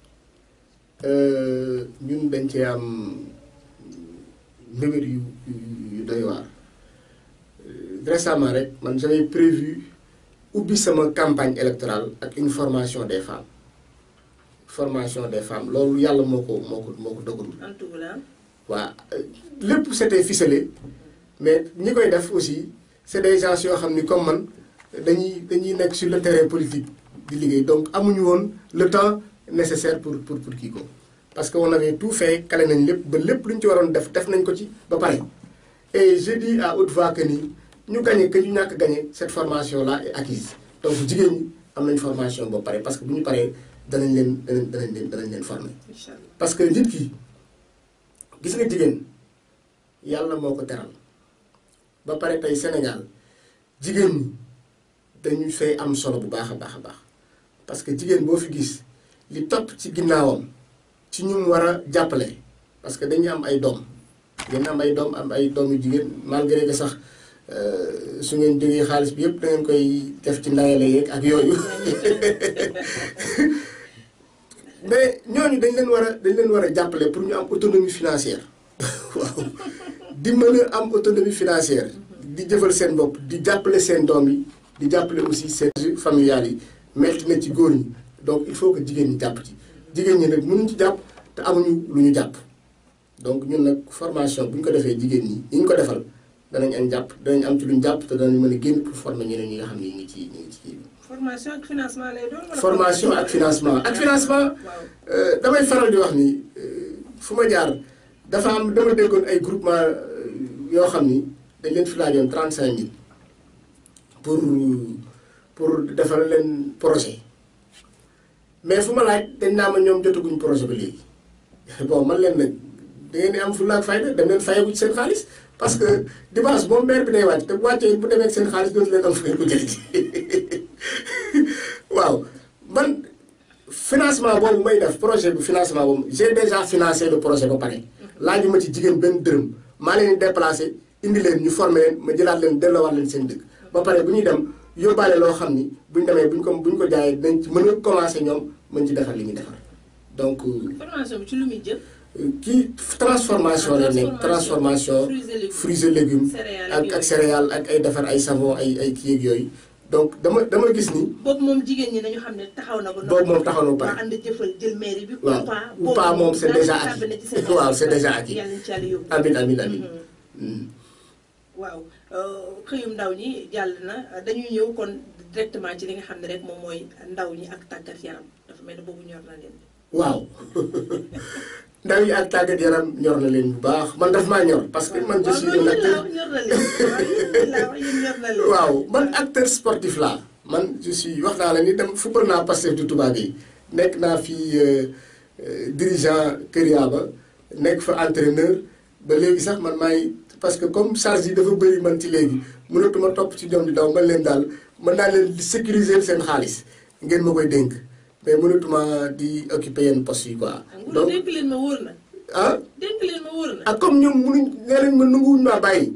euh, ñun dañ cee am mbébét yu yu yu doy waar Euh, récemment rek man j'avais prévu ubbi sama campagne électorale ak une formation des femmes formation des femmes loolu yàlla moo ko moo ko moo ko dogalul
en tout cas
waa lépp c'était ficelé mais ñi koy def aussi c'est des gens yoo xam ni comme man dañuy dañuy nekk sur le terrain politique di liggéey donc amuñu woon le temps nécessaire pour pour pour kii ko parce que on avait tout fait kale nañ lépp ba lépp lu ñu ci waroon def def nañ ko ci ba pare et je dis à haute voix que ni ñu gagné que ñu ñàkk gagné cette formation là est acquise donc jigéen ñi am nañ formation ba pare parce que bu ñu paree danañ leen danañ danañ leen danañ leen former
incha allah
parce que nit ki gis nga jigéen yàlla moo ko teral ba pare tey Sénégal jigéen ñi dañu fay am solo bu baax a baax a baax parce que jigéen boo fi gis li topp ci ginnaawam ci ñu mu war a jàppale parce que dañuy am ay doom dañu am ay doom am ay doom yu jigéen malgré que sax su ngeen jógee xaalis bi yëpp da ngeen koy def ci ndayale yeeg ak yooyu mais ñooñu dañ leen war a dañ leen war a jàppale pour ñu am autonomie financière waaw di mën a am autonomie financière di jëfal seen bopp di jàppale seen doom yi di jàppale aussi seen familiales yi metti na ci góor ñi donc il faut que jigéen ñi jàpp ci jigéen ñi nag mënuñ ci jàpp te amuñu lu ñu jàpp donc ñun nag formation bu ñu ko defee jigéen ñi ñi ñu ko defal danañ am jàpp danañ am ci lu ñu jàpp te danañ mën a génn pour former ñeneen ñi nga xam ne ñu ngi ci ñu ngi ci
formation ak financement lay doon wala
formation ak financement ak financement
waaw
damay faral di wax ni fu ma jaar dafa am dama déggoon ay groupement yoo xam ni dañ leen fi laajoon trente cinq mille pour pour defal leen projet mais fu ma laaj dañ naa ma ñoom jotaguñ projet ba léegi bon man leen nag da ngeen di am fulla ak fayda dem leen fayeku ci seen xaalis parce que dimanche moom maire bi day wàcc te bu wàccee bu demee ak seen xaalis dootu leen am fu ngeen ko jëlee waaw man financement boobu may def projet bi financement boobu j'ai déjà financé le projet ba pare laaju ma ci jigéen benn dërëm maa leen di déplacé indi leen ñu formé leen ma jëlaat leen delloowaat leen seen dëkk ba pare bu ñuy dem yóbbaale loo xam ni bu ñu demee bu ñu ko bu ñu ko jaayee dinañ ci mën a commencé ñoom mën ci defar li ñuy defar donc
formation bi ci lu muy jëm
kii transformation la nekk transformation fruits et légumes ak ak céréales ak ay defar ay savon ay ay kii ak yooyu donc dama dama gis ni
boobu moom jigéen ñi nañu xam ne taxaw na ba
boobu moom taxaw na ba pare
waa ànd jëfal jël mairie bi
waaw ou pas moom c'est déjà acquis waaw c'est déjà acquis
yàlla ci yàlla yóbbu
amin amin amin
waaw xëyum ndaw ñi jàll na dañuy ñëw kon directement ci li nga xam ne rek moom mooy ndaw ñi ak tàggat yaram dafa mel ne boobu ñor na leen
waaw ndaw yi ak tàggat yaram ñor na leen bu baax man daf maa ñor parce que man je suis un acteur
ñor na leen ñor na leen
waaw man acteur sportif laa man je suis wax naa la ni dem football naa Pastef du tubaab yi nekk naa fi dirigeant Kër Yaaba nekk fa entraîneur ba léegi sax man maay parce que comme charge yi dafa bëri man ci léegi mënatuma topp ci ñoom di daw man leen daal mën naa leen di sécuriser seen xaalis ngeen ma koy dénk mais mënatuma di occuper yenn poste yi quoi.
donc dénk leen ma wóor na.
ah
dénk leen ma wóor na.
ak comme ñoom mënuñ nee nañ ma nanguwuñ maa bàyyi.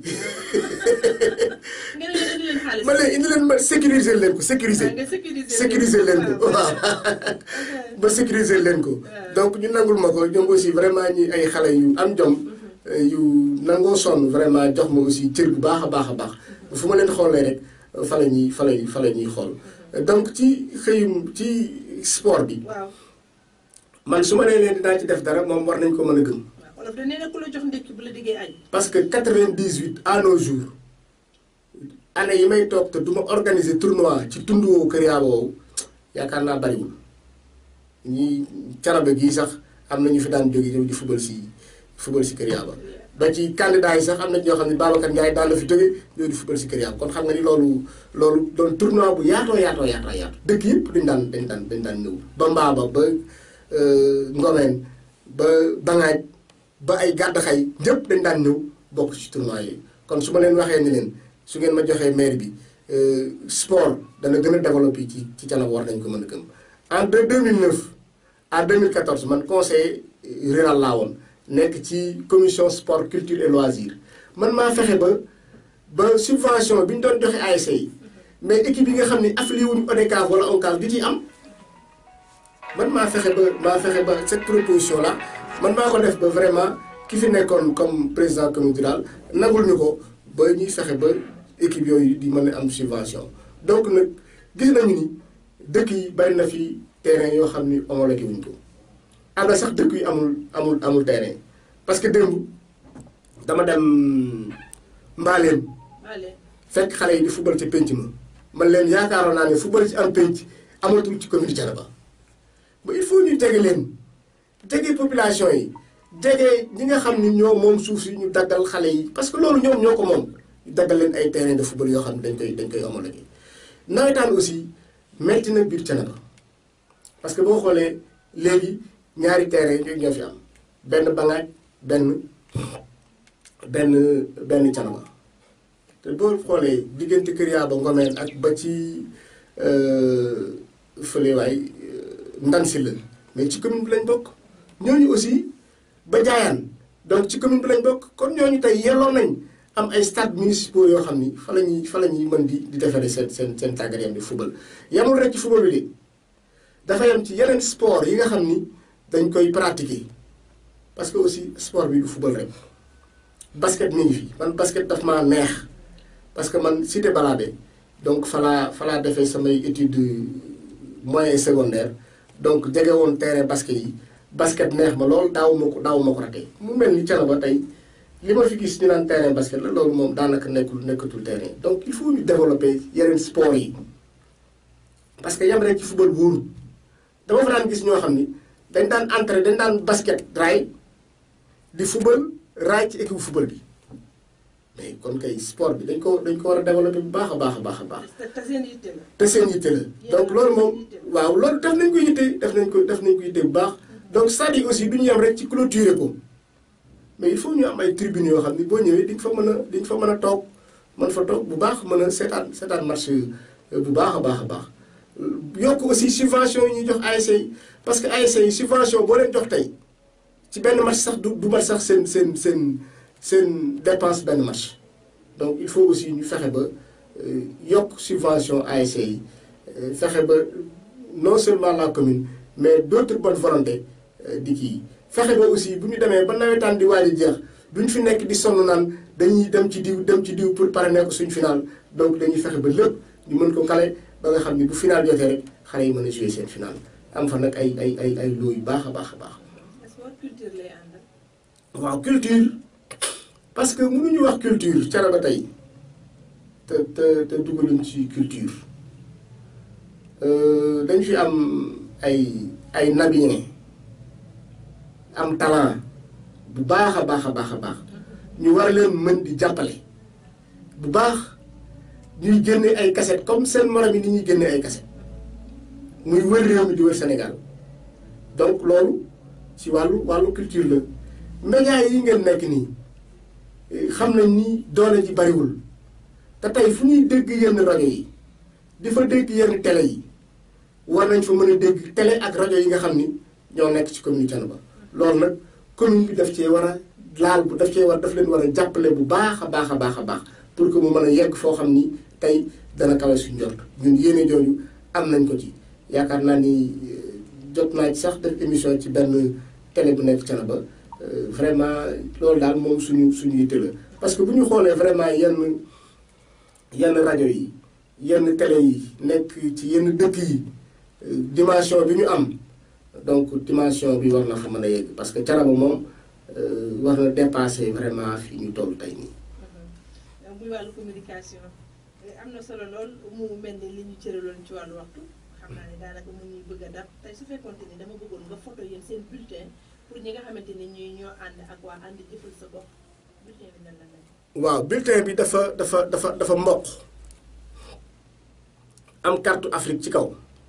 ngeen leen indi leen xaalis.
ma leen indi leen ma sécuriser leen ko sécuriser.
nga sécuriser
sécuriser leen ko waaw ba sécuriser leen ko. donc ñu nangul ma ko ñoom aussi vraiment ñi ay xale yu am jom. yu nangoo sonn vraiment jox ma aussi cër bu baax a baax a baax fu ma leen xoolee rek fa la ñuy fa la fa la ñuy xool donc ci xëyum ci sport bi.
waaw.
man su ma nee leen dinaa ci def dara moom war nañ ko mën a gëm.
waaw wolof da nee na ku la jox ndékki bu la diggee añ.
parce que 98 à nos jours année yi may toog te du ma organiser tournoi ci tund woowu Kër Yaaba woowu yaakaar naa bariwul ñi carabe gii sax am na ñu fi daan jóge ñëw di football si football si Kër Yaaba ba ci candidat yi sax am na ñoo xam ne Babacar Ndiaye daan la fi jóge ñëw di football si Kër Yaaba kon xam nga ni loolu loolu doon tournoi bu yaatoo yaatoo yaatoo yaatu dëkk yëpp dañ daan dañ daan dañ daan ñëw ba Mbaaba ba Ngomeen ba Bangaaj ba ay gàddaxay ñëpp dañ daan ñëw bokk ci tournoi yi kon su ma leen waxee ni leen su ngeen ma joxee maire bi sport dana gën a développé ci ci Thiénaba war nañ ko mën a gëm en de 2009 à 2014 man conseiller rural laa woon nekk ci commission sport culture et loisir man maa fexe ba ba subvention bi ñu doon joxe ASC yi mais équipe yi nga xam ne affilié wuñu ODCAV wala ONCAV di ci am man maa fexe ba maa fexe ba cette proposition là man maa ko def ba vraiment ki fi nekkoon comme président communauté rural nagul ñu ko ba ñuy fexe ba équipe yooyu di mën a am subvention donc nag gis nañu ni dëkk yi bari na fi terrain yoo xam ni homologué wuñ ko am na sax dëkk yu amul amul amul terrain parce que démb dama dem mbaaleen
Allez.
fekk xale yi di football ci pénc ma man leen yaakaaroon naa ne football ci am pénc amatul ci commune Thiénaba ba il faut ñu jege leen jege population yi jege ñi nga xam ni ñoo moom suuf si ñu daggal xale yi parce que loolu ñoom ñoo ko moom ñu daggal leen ay terrain de football yoo xam ne dañ koy dañ koy homologué nawetaan aussi metti na biir Thiénaba parce que boo xoolee léegi ñaari terrain yooyu ñoo fi am benn Bangaaj benn benn benn Thiénaba te boo xoolee diggante Kër Yaaba Ngomeen ak ba ci fële waay ndan si la mais ci commune bi lañ bokk ñooñu aussi ba jaayaan donc ci commune bi lañ bokk kon ñooñu tey yelloo nañ am ay stade municipaux yoo xam ni fa la ñuy fa la ñuy mën di di defaree seen seen seen tàggat yaram di football yamul rek ci football bi de dafa yam ci yeneen sport yi nga xam ni dañ koy pratiquer parce que aussi sport bi du football rek basket mi ngi fi man basket daf maa neex parce que man cité balade donc falaa falaa defee samay étude moyen secondaire donc jege woon terrain basket yi basket neex ma loolu daaw ma ko daaw ma ko ratee mu mel ni Thiénaba tey li ma fi gis ñu naan terrain basket la loolu moom daanaka nekkul nekkatul terrain donc il faut ñu développer yeneen sport yi parce que yam rek ci football wóorul dama fa daan gis ñoo xam ni dañ daan entré dañ daan basket raay di football raay ci équipe football bi mais kon kay sport bi dañ ko dañ ko war a développer bu baax a baax a baax a baax
te seen yitte la.
te seen yitte la donc loolu moom waaw loolu def nañ ko yitte def nañ ko def nañ ko yitte bu baax donc c'est-à-dire aussi du ñu yem rek ci clôturer ko mais il faut ñu am ay tribunes yoo xam ni boo ñëwee di nga fa mën a di nga fa mën a toog mën fa toog bu baax mën a seetaan seetaan marché bu baax a baax a baax yokk aussi subvention yi ñuy jox ASC yi parce que ASC yi subvention boo leen jox tey ci benn match sax du du mat sax seen seen seen seen dépense benn match donc il faut aussi ñu fexe ba yokk subvention ASC yi fexe ba non seulement la commune mais d'autres bonnes volontés di kii fexe ba aussi bu ñu demee ba nawetaan di waaj a jeex duñ fi nekk di sonn naan dañuy dem ci diw dem ci diw pour parrainer ko suñ final donc dañuy fexe ba lépp ñu mën ko kale ba nga xam ni bu final jotee rek xale yi mën a jouer seen final am fa nag ay ay ay ay loo yu baax a baax a baax.
sport culture lay àndal.
waaw culture parce que mënuñu wax culture Thiénaba tey te te te dugaluñ ci culture dañ fi am ay ay nabien am talent bu baax a baax a baax a baax ñu war leen mën di jàppale bu baax ñuy génne ay cassette comme seen morom yi ni ñuy génne ay cassette muy wër réew mi di wër Sénégal donc loolu ci wàllu wàllu culture la médias yi ngeen nekk nii xam nañ ni doole ji bariwul te tey fu ñuy dégg yenn rajo yi di fa dégg yenn télé yi war nañ fa mën a dégg télé ak rajo yi nga xam ni ñoo nekk ci commune Thiénaba loolu nag commune bi daf cee war a laal bu daf cee war daf leen war a jàppale bu baax a baax a baax a baax pour que mu mën a yegg foo xam ni tey dana kawe suñ jot ñun yéene jooju am nañ ko ci yaakaar naa ni jot naa ci sax def émission ci benn télé bu nekk Thiénaba vraiment loolu daal moom suñu suñu yitte la parce que bu ñu xoolee vraiment yenn yenn rajo yi yenn télé yi nekk ci yenn dëkk yi dimension bi ñu am donc dimension bi war na fa mën a yegg parce que Thiénaba moom war na dépasser vraiment fi ñu toll tey nii.
muy wàllu communication am na solo lool mu mel ni li ñu cëraloon ci wàllu waxtu xam naa ne daanaka mu ñuy bëgg a dab tey su fekkoonte ni dama bëggoon nga photo yéen seen bulletin pour ñi nga xamante ni ñuy ñoo ànd ak waa ànd jëfal sa bopp bulletin bi nan la mel.
waaw bulletin bi dafa dafa dafa dafa mboq am carte Afrique ci kaw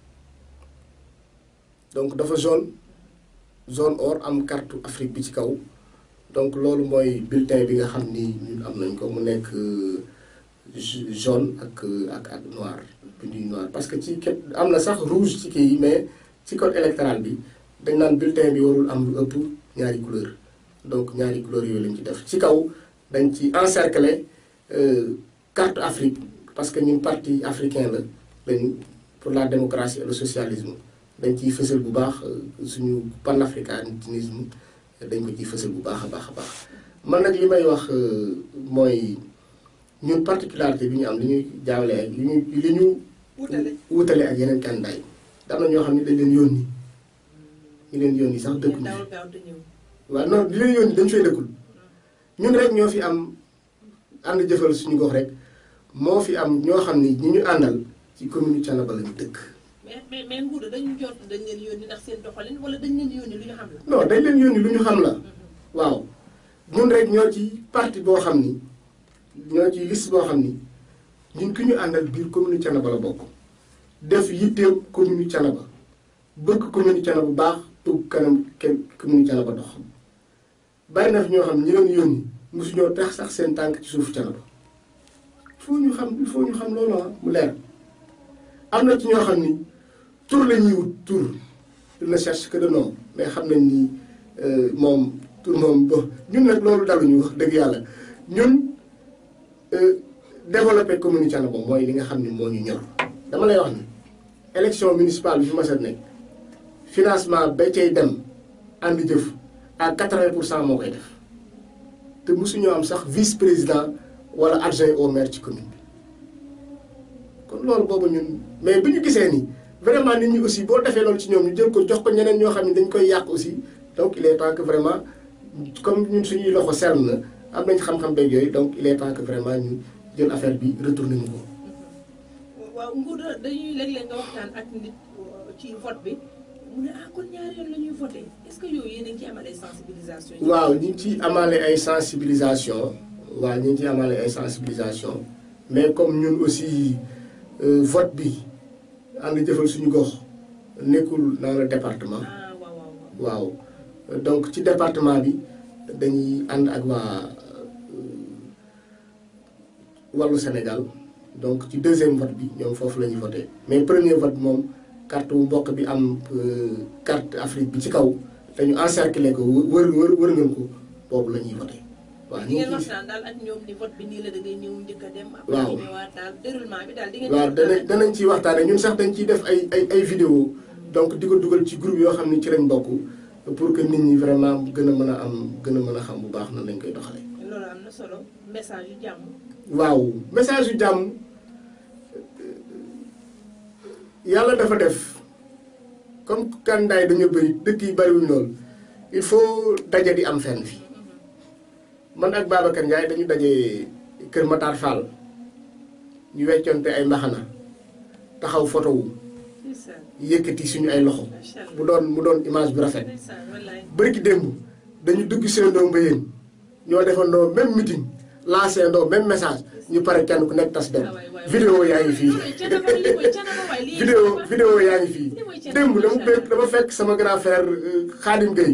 donc dafa zone zone or am carte Afrique bi ci kaw donc loolu mooy bulletin bi nga xam ni ñun am nañ ko mu nekk jaune ak ak ak noir bindu noir parce que ci ket am na sax rouge ci kii yi mais ci code électoral bi dañ naan bulletin bi warul am lu ëpp ñaari couleur donc ñaari couleur yooyu lañ ci def ci kaw dañ ci encercler carte Afrique parce que ñun parti africain la lañu pour la démocratie et le socialisme dañ ciy fësal bu baax suñu panafricanisme dañ ko ciy fësal bu baax a baax a baax man nag li may wax mooy ñun particularité bi ñu am li ñuy jaawale ak li ñu li ñu wutale ak yeneen candidat yi am na ñoo xam ne dañ leen yónni ñu leen yónni sax dëkkul waaw non li leen yónni dañ fay dëkkul ñun rek ñoo fi am ànd jëfal suñu gox rek moo fi am ñoo xam ni ñi ñu àndal ci commune Thiénaba lañu dëkk
mais mais mais Ngouda dañu jot dañ leen yónni ndax seen doxalin wala dañ leen yónni lu ñu xam la.
non dañ leen yónni lu ñu xam la waaw ñun rek ñoo ci parti boo xam ni ñoo ci liste boo xam ni ñun ki ñu àndal biir commune Thiénaba la bokk def yitteem commune Thiénaba bëgg commune Thiénaba bu baax tugg kanam kenn commune Thiénaba dox bàyyi na fi ñoo xam ñi leen yónni mosu ñoo tax sax seen tànk ci suuf Thiénaba il faut ñu xam il faut ñu xam loolu mu leer am na ci ñoo xam ni tur la ñuy wut tur il ne cherche que de nom mais xam nañ ni moom tur moom bo ñun nag loolu daluñu wax dëgg yàlla ñun développer commune Thiénaba mooy li nga xam ne moo ñu ñor dama lay wax ni élection municipale bi fi mas a nekk financement ba cay dem ànd jëf à 80 pour cent moo koy def te mosuñoo am sax vice président wala adjoint au maire ci commune bi kon loolu boobu ñun mais bi ñu gisee ni vraiment nit ñi aussi boo defee loolu ci ñoom ñu jël ko jox ko ñeneen ñoo xam ne dañ koy yàq aussi donc il est temps que vraiment comme ñun suñuy loxo sell na am nañ xam-xam beeg yooyu donc il est temps que vraiment ñu jël affaire bi retourné ñu ko.
waaw nguur dañuy léeg-léeg nga waxtaan ak nit ci vote bi mu ne ah kon ñaari yoon la ñuy voté est-ce que yooyu yéen a ngi ci amal ay sensibilisation.
waaw ñu ngi ciy amaale ay sensibilisation waaw ñu ngi ciy amaale ay sensibilisation mais comme ñun aussi vote bi ànd jëfal suñu gox nekkul dans le département.
ah waaw waaw
waaw donc ci département bi dañuy ànd ak waa wàllu Sénégal donc ci deuxième vote bi ñoom foofu la ñuy voté mais premier vote bi moom carte wu mbokk bi am carte Afrique bi ci kaw dañu encercler ko wër wër wër ngeen ko boobu la ñuy voté. waaw
di
ñu
ngeen
ngi
waxtaan daal ak ñoom ni vote bi nii la da ngay ñëw njëkk a dem.
Waaw.
après ñëwaat daal déroulement bi daal di ngeen.
waaw danañ danañ ciy waxtaanee ñun sax dañ ciy def ay ay ay vidéo donc di ko dugal ci groupe yoo xam ne ci lañ bokk pour que nit ñi vraiment gën a mën a am gën a mën a xam bu baax nan lañ koy doxalee.
loolu am na solo message yu jàmm.
waaw message yu jàmm yàlla dafa def comme kandaay dañoo bëri dëkk yi bëriwuñ lool il faut daje di am fenn fi man ak Babacar Ndiaye dañu daje Kër Matar Fall ñu weccoonte ay mbaxana taxaw photo wu
ndeysaan
yëkkati suñu ay loxo
macha allah
mu doon mu doon image bu rafet
ndeysaan wallaay.
bërki démb dañu dugg seendoo mbayeen ñoo defandoo même meeting lancé ndoo même message ñu pare kenn ku nekk tas dem
Ah, waay, waay,
vidéo yaa ngi fii
Lii Thiénaba lii mooy Thiénaba waay lii
vidéo
Thiénaba.
vidéo yaa ngi fii
Lii mooy Thiénaba,
démb dama
macha
fekk dama fekk sama grand frère euh, Khadim Gueye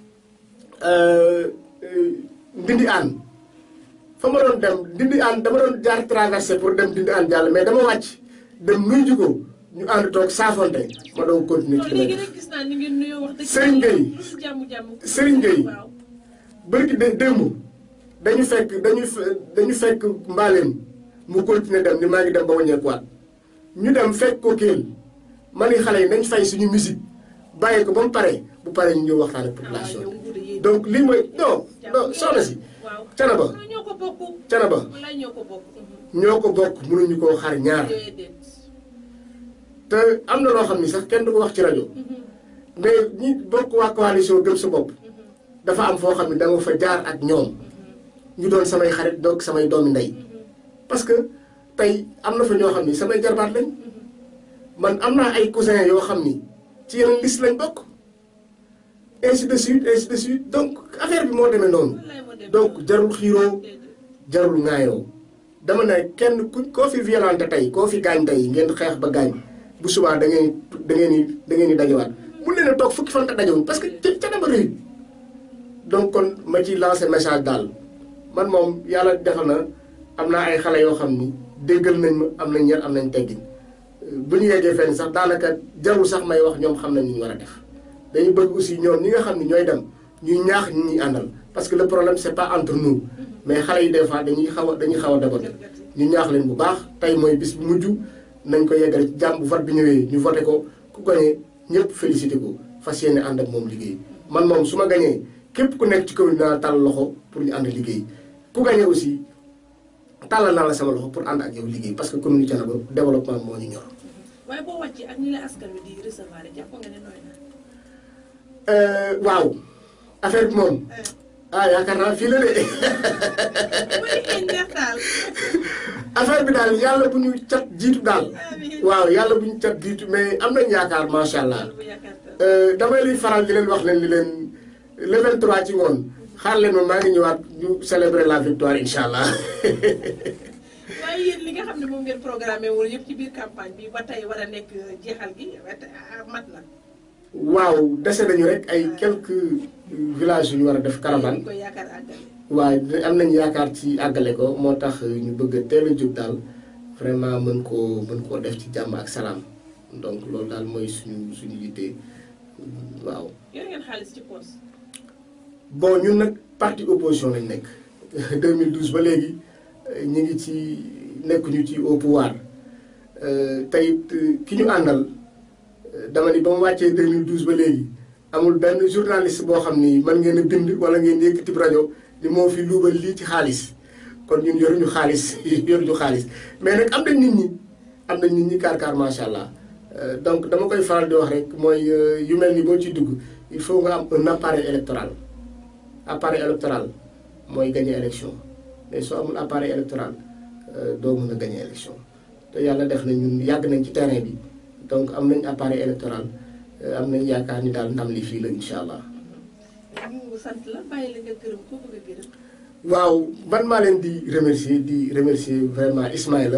Ndindi Aan fa ma doon dem Ndindi Aan dama doon jaar traversé pour dem Ndindi Aan jàll mais dama wàcc dem nuyu ji ko ñu ànd toog saafonte ma doon continuer
non
ci li may
léegi
def
nag gis naa ni ngeen nuyoo wax dëgg.
Serigne Gueye.
lu jàmm jàmm.
Serigne Gueye.
waaw.
bërki de démb dañu fekk dañu fe- dañu fekk mbaaleen mu continuer dem ni maa ngi dem ba wàññeekuwaat ñu dem fekk ko kéel ma ni xale yi nañ fay suñu musique bàyyi ko ba mu pare bu pare ñu ñëw waxtaan ak population
yow nguur yi.
bi donc lii mooy non non soxna si
waaw.
Thiénaba
non ñoo ko bokk.
Thiénaba
wallaay ñoo ko bokk.
ñoo ko bokk mënuñu koo xar ñaar
déedéet.
te am na loo xam ni sax kenn du ko wax ci rajo mais ñi bokk waa coalition gëm sa bopp dafa am foo xam ne dama fa jaar ak ñoom ñu doon samay xarit donc samay doomi ndey parce que tey am na fa ñoo xam ni samay jarbaat lañ man am naa ay cousin yoo xam ni ci yeneen liste lañ bokk ainsi de suite ainsi de suite donc affaire bi moo demee noonu
wallaay moo dem.
donc jarul xiiroo
déedéet.
jarul ŋaayoo dama ne kenn ku koo fi violenté tey koo fi gaañ tey ngeen xeex ba gaañ bu subaa da ngeen da ngeen di da ngeen di dajewaat mun leen a toog fukki fan te dajewuñ parce que ca ca dama rëy donc kon ma ci lancé message daal man moom yàlla defal na am naa ay xale yoo xam ni déggal nañ ma am nañ yar am nañ teggin bu ñu yeggee fenn sax daanaka jarul sax may wax ñoom xam nañ ni ñu war a def dañu bëgg aussi ñoom ñi nga xam ni ñooy dem ñuy ñaax ñi ñuy àndal parce que le problème c'est pas entre nous mais xale yi des fois dañuy xaw a dañuy xaw a déborder ñu ñaax leen bu baax tey mooy bis bu mujj nañ ko yeggale ci jàmm bu vote bi ñëwee ñu voté ko ku gañee ñëpp félicité ko fas yéene ànd ak moom liggéey man moom su ma gañee képp ku nekk ci commune naa tàll loxo pour ñu ànd liggéey ku gañee aussi tàllal naa la sama loxo pour ànd ak yow liggéey parce que commune Thiénaba développement moo ñu ñor
waaye boo wàccee ak ni la askan wi di recevoir jàpp nga ne nooy na.
waaw affaire bi moom ah yaakaar naa fii la de
mooy ngeen neex daal.
affaire bi daal yàlla bu ñu cat jiitu daal
amiin.
waaw yàlla bu ñu cat jiitu mais am nañ yaakaar macha allah
bu yaakaar tam.
Euh, damay liy faral di leen wax leen li leen le 23 ci ngoon xaar leen ma maa ngi ñëwaat ñu célébrer la victoire incha allah.
waaye yéen li nga xam ne moom ngeen programmé woon yëpp ci biir campagne bi ba tey war a nekk jeexal gi ba tey ah, mat na.
waaw dese nañu rek ay quelques villages yu ñu war a def
ñu
caravane
koy yaakaar àggale.
waaye am nañu yaakaar ci àggale ko moo tax ñu bëgg a teel a jóg daal vraiment mën koo mën koo def ci jàmm ak salaam donc loolu daal mooy suñu suñu yitte waaw.
yor ngeen xaalis ci poos.
bon ñun nag parti opposition lañ nekk 2012 ba léegi ñu ngi ci nekkuñu ci au pouvoir tey ki ñu àndal dama ni ba mu wàccee 2012 ba léegi amul benn journaliste boo xam ni mën ngeen a bind wala ngeen yëkkati rajo ni moo fi luubal lii ci xaalis kon ñun yoruñu xaalis yoruñu xaalis mais nag am nañ nit ñi am nañ nit ñi kaar kaar macha allah donc dama koy faral di wax rek mooy yu mel ni boo ci dugg il faut nga am un appareil électoral appareil électoral mooy gagner élection mais soo amul appareil électoral doo mën a gagner élection te yàlla def na ñun yàgg nañ ci terrain bi donc am nañ appareil électoral am nañ yaakaar ni daal ndam li fii la incha allah.
ñu sant la bàyyi la nga gërëm ko bëgg a gërëm.
waaw man maa leen di remercier di remercier vraiment Ismaïla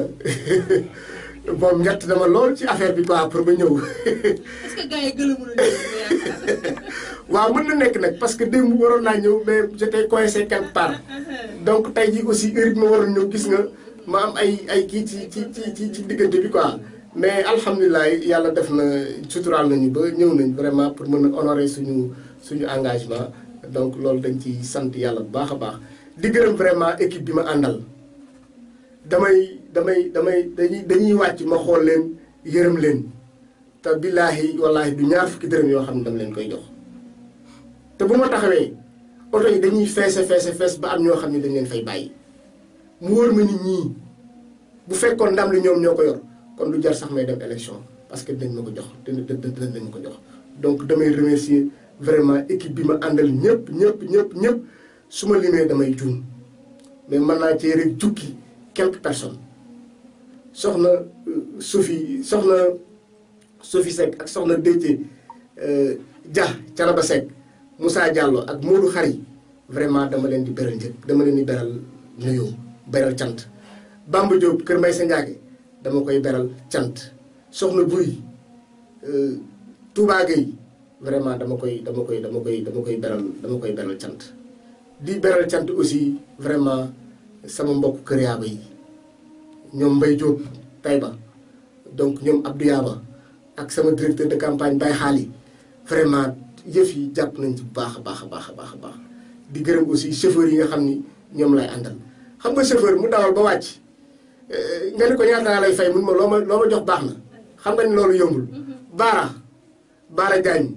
moom ñett dama lool ci affaire bi quoi pour ba ñëw.
est-ce que gars yi gëlëmul yaakaar.
waaw mën na nekk nag parce que démb waroon naa ñëw mais j'étais coincé quelque part donc tey jii aussi heure bi ma waroon ñëw gis nga ma am ay ay kii ci ci ci ci diggante bi quoi. mais alhamdulilah yàlla def na suturaal nañu ba ñëw nañ vraiment pour mën a honorer suñu suñu engagement donc loolu dañ ci sant yàlla bu baax a baax di gërëm vraiment équipe bi ma àndal damay damay damay dañuy dañuy wàcc ma xool leen yërëm leen te billaahi wallaahi du ñaar fukki dërëm yoo xam ne dama leen koy jox te bu ma taxawee oto yi dañuy feese feese fees ba am ñoo xam ne dañ leen fay bàyyi mu wóor ma nit ñii bu fekkoon ndam li ñoom ñoo ko yor kon du jar sax may dem élection parce que dinañ ma ko jox dina dinañ ma ko jox donc damay remercier vraiment équipe bi ma àndal ñëpp ñëpp ñëpp ñëpp su ma limee damay juum mais mën naa cee rek jukki quelques personnes soxna Sophie soxna Sophie Seck ak soxna Déthié Dia Canaba Seck Moussa Diallo ak Modou Xari vraiment dama leen di beral njëkk dama leen di beral nuyoo beral cant Bamba Diop Kër Mbay sa Ndiaye dama koy beral cant soxna buy Touba Gueye vraiment dama koy dama koy dama koy dama koy beral dama koy beral cant di beral cant aussi vraiment sama mbokk kër yaaba yi ñoom Mbay Diop Taïba donc ñoom Abdou Yaaba ak sama directeur de campagne Baye Xaali vraiment yëf yi jàpp nañ ci bu baax a baax a baax a baax a baax di gërëm aussi chauffeur yi nga xam ni ñoom lay àndal xam nga chauffeur mu dawal ba wàcc nga ni ko ñaata laa lay fay mun ma loo ma loo ma jox baax na xam nga ni loolu yombul baara baara jaañ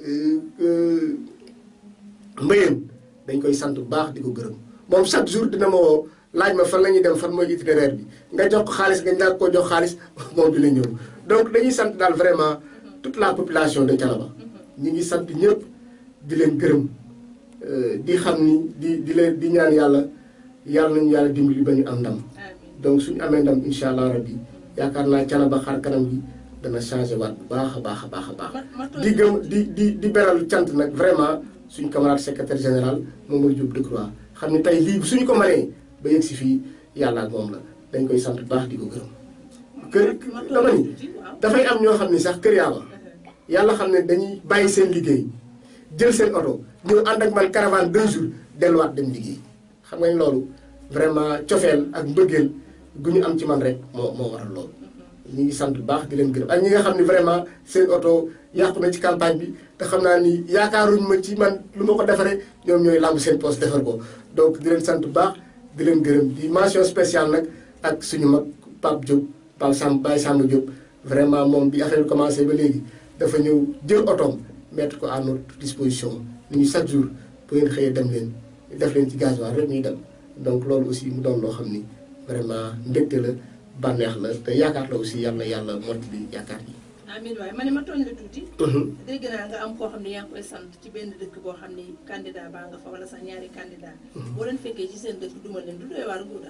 mbëyeen dañ koy sant bu baax di ko gërëm moom chaque jour dina ma woo laaj ma fan la ñuy dem fan mooy itinéraire bi nga jox ko xaalis nga ñàkk koo jox xaalis moom dina ñëw donc dañuy sant daal vraiment toute la population de Thiénaba ñi ngi sant ñëpp di leen gërëm di xam ni di di leen di ñaan yàlla yàlla nañu yàlla dimbali ba ñu am ndam donc suñu amee ndam incha allah rabbi yaakaar naa Thiénaba xar kanam gi dana changé waat bu baax a baax a baax a baax di gëm di di di beral cant nag vraiment suñu camarade secrétaire général Mamadou Diop Decroix xam ne tey lii suñu ko mënee ba yegg si fii yàlla ak moom la dañ koy sant bu baax di ko gërëm kër dama ni dafay am ñoo xam ni sax kër yaaba yàlla xam ne dañuy bàyyi seen liggéey jël seen oto ñëw ànd ak man caravane deux jours delluwaat dem liggéey xam nga ni loolu vraiment cofeel ak mbëggeel gu ñu am ci man rek moo moo waral loolu ñu ngi sant bu baax di leen gërëm ak ñi nga xam ne vraiment seen oto yàqu na ci campagne bi te xam naa ni yaakaaruñ ma ci man lu ma ko defaree ñoom ñooy làmb seen poste defar ko donc di leen sant bu baax di leen gërëm di mention spéciale nag ak suñu mag Pape Diop Pape Samb Baye Samb Diop vraiment moom bi affaire bi commencé ba léegi dafa ñëw jël otoom mettre ko à notre disposition ni ñu chaque jour bu ngeen xëyee dem leen def leen ci gasoil rek ñuy dem donc loolu aussi mu doon loo xam ni vraiment mbégte la bànneex la te yaakaar la aussi yàlla yàlla mottali yaakaar yi.
amiin waaye ma ne ma tooñ la tuuti. dégg naa nga am koo xam ne yaa ngi koy sant ci benn dëkk boo xam ni candidat baa nga fa wala sax ñaari candidat boo leen fekkee ci seen dëkk duma leen du doy waar Ngouda.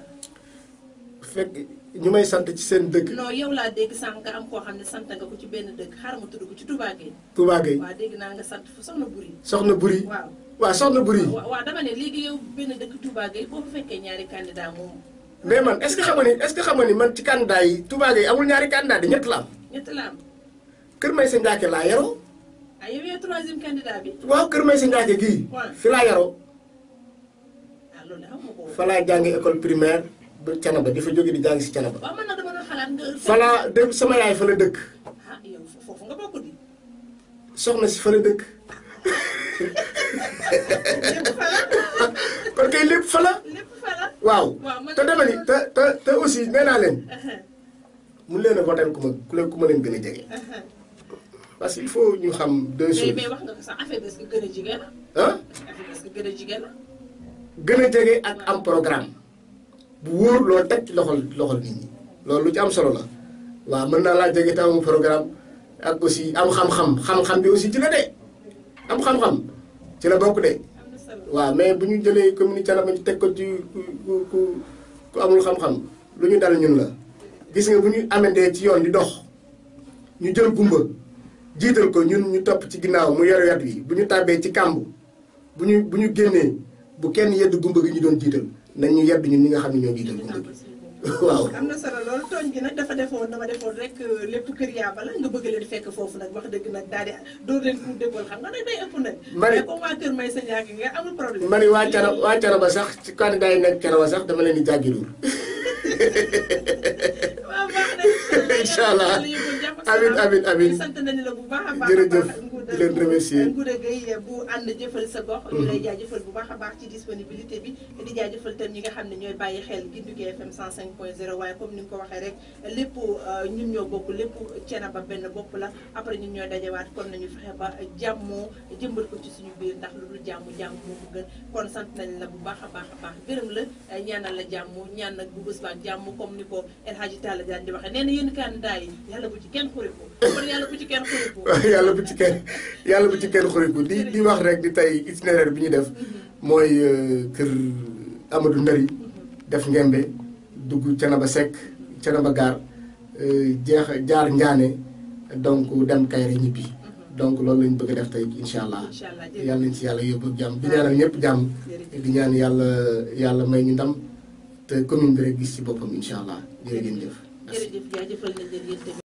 fekk ñu may sant ci seen dëkk.
non yow laa dégg sànq nga am koo xam ne sant nga ko ci benn dëkk xaaral ma tudd ko ci Touba Gueye.
Touba Gueye
waaw dégg naa nga sant fu soxna Buri.
soxna Buri.
waaw
waaw soxna Buri.
waaw waaw dama ne léegi yow benn dëkk Touba Gueye boo fa fekkee ñaari candidat moom.
mais man est-ce que xam nga ni est-ce que xam nga ni man ci candidat yi Touba Gueye amul ñaari candidat di ñett la am.
ñett la am.
Kër Maysa Ndiaké laa yaroo.
ah yow yaay troisième candidat bi.
waaw Kër Maysa Ndiaké gii.
waaw
fi laa yaroo.
ah loolu de xam nga ko.
fa laa jàngi école primaire ba Thiénaba di fa jóge di jàngi si Thiénaba.
waaw man nag dama doon xalaat nga.
fa laa dëkk sama yaay fa la dëkk.
ah yow foofu nga bokk di.
soxna si fa la dëkk.
lépp fa la.
kon kay lépp fa la.
lépp fa la.
waaw
waaw man
te dama ni te te te aussi nee naa leen mun leen a voter ku ma ku leen ku ma leen gën a jege parce que il faut ñu xam deux
mais
choses
mais wax nga ko sax affaire bi est-ce que gën a jigéen la
ah
affaire bi est-ce que gën a jigéen la
gën a jege ak am programme bu wóor loo teg ci loxol loxol nit ñi loolu lu ci am solo la waaw mën naa laa jege te amu programme ak aussi am xam-xam xam-xam bi aussi ci la de am xam-xam ci la bokk de
am na solo
waaw mais bu ñu jëlee commune Thiénaba ñu teg ko ci ku ku ku ku amul xam-xam lu ñu dal ñun la gis nga bu ñu amandee ci yoon di dox ñu jël gumba jiital ko ñun ñu topp ci ginnaaw mu yor yat wi bu ñu tàbbee ci kàmb bu ñu bu ñu génnee bu kenn yedd gumba gi ñu doon jiital nañ ñu yedd ñun ñi nga xam ne ñoo jiital gumba gi waaw
am na solo loolu tooñ gi nag dafa defoon dama defoon rek lépp kër yaaba la nga bëgg leen fekk foofu nag wax dëgg nag daal di dóor leen pour déggoon xam nga nag day ëpp nag
Mari-
mais comme waa kër may sa ñaaki nga amul problème
ma ni waa Thiénaba waa Thiénaba sax ci candidat yi nekk Thiénaba sax dama leen di jàggiluur
waaw baax na
Incha allah.
yàlla yóbbu jàmm ak
Amin,
salaam.
amin, amin.
sant nañu la bu baax a baax
Jërëjëf.
a baax Ngouda
Di leen
bu-
remercier.
Ngouda Gueye bu ànd jëfal sa gox ñu lay jaajëfal bu baax a baax ci disponibilité bi di jaajëfal tam ñi nga xam ne ñooy bàyyi xel Gindigu FM 105.0 waaye comme ni nga ko waxee rek lépp euh, ñun ñoo bokk lépp Thiénaba benn bopp la après ñun ñooy dajewaat kon nañu fexe ba jàmmoo jëmbal ko ci suñu biir ndax lu dul jàmm jàmm moo ko gën kon sant nañ la bu baax a baax a baax gërëm la eh, ñaanal la jàmm ñaan nag bu bés baak jàmm comme ni ko El Hadji Talla daan di waxee nee na yéen candidat yi yàlla bu ci kenn xuriku kon yàlla bu ci kenn xuriku
yàlla bu ci kenn yàlla bu ci kenn xuriku di di wax rek di tey itinéraire bi ñu def mooy euh, kër Amadou Ndari def ngembe dugg Thiénaba Seck Thiénaba Gaar euh, jeex jaar Njaane donc dem Kayre ñibbi donc loolu lañ bëgg a def tey incha allah
incha allah jërëjëf
yàlla nañ ci yàlla yóbbu ak jàmm di ñaanal ñëpp jàmm
jërëjëf
di ñaan yàlla yàlla may ñu ndam te commune bi rek gis ci boppam incha allah jërë ngeen jëf merci.
jërëjëf jaajëfal nañ leen yéen tamit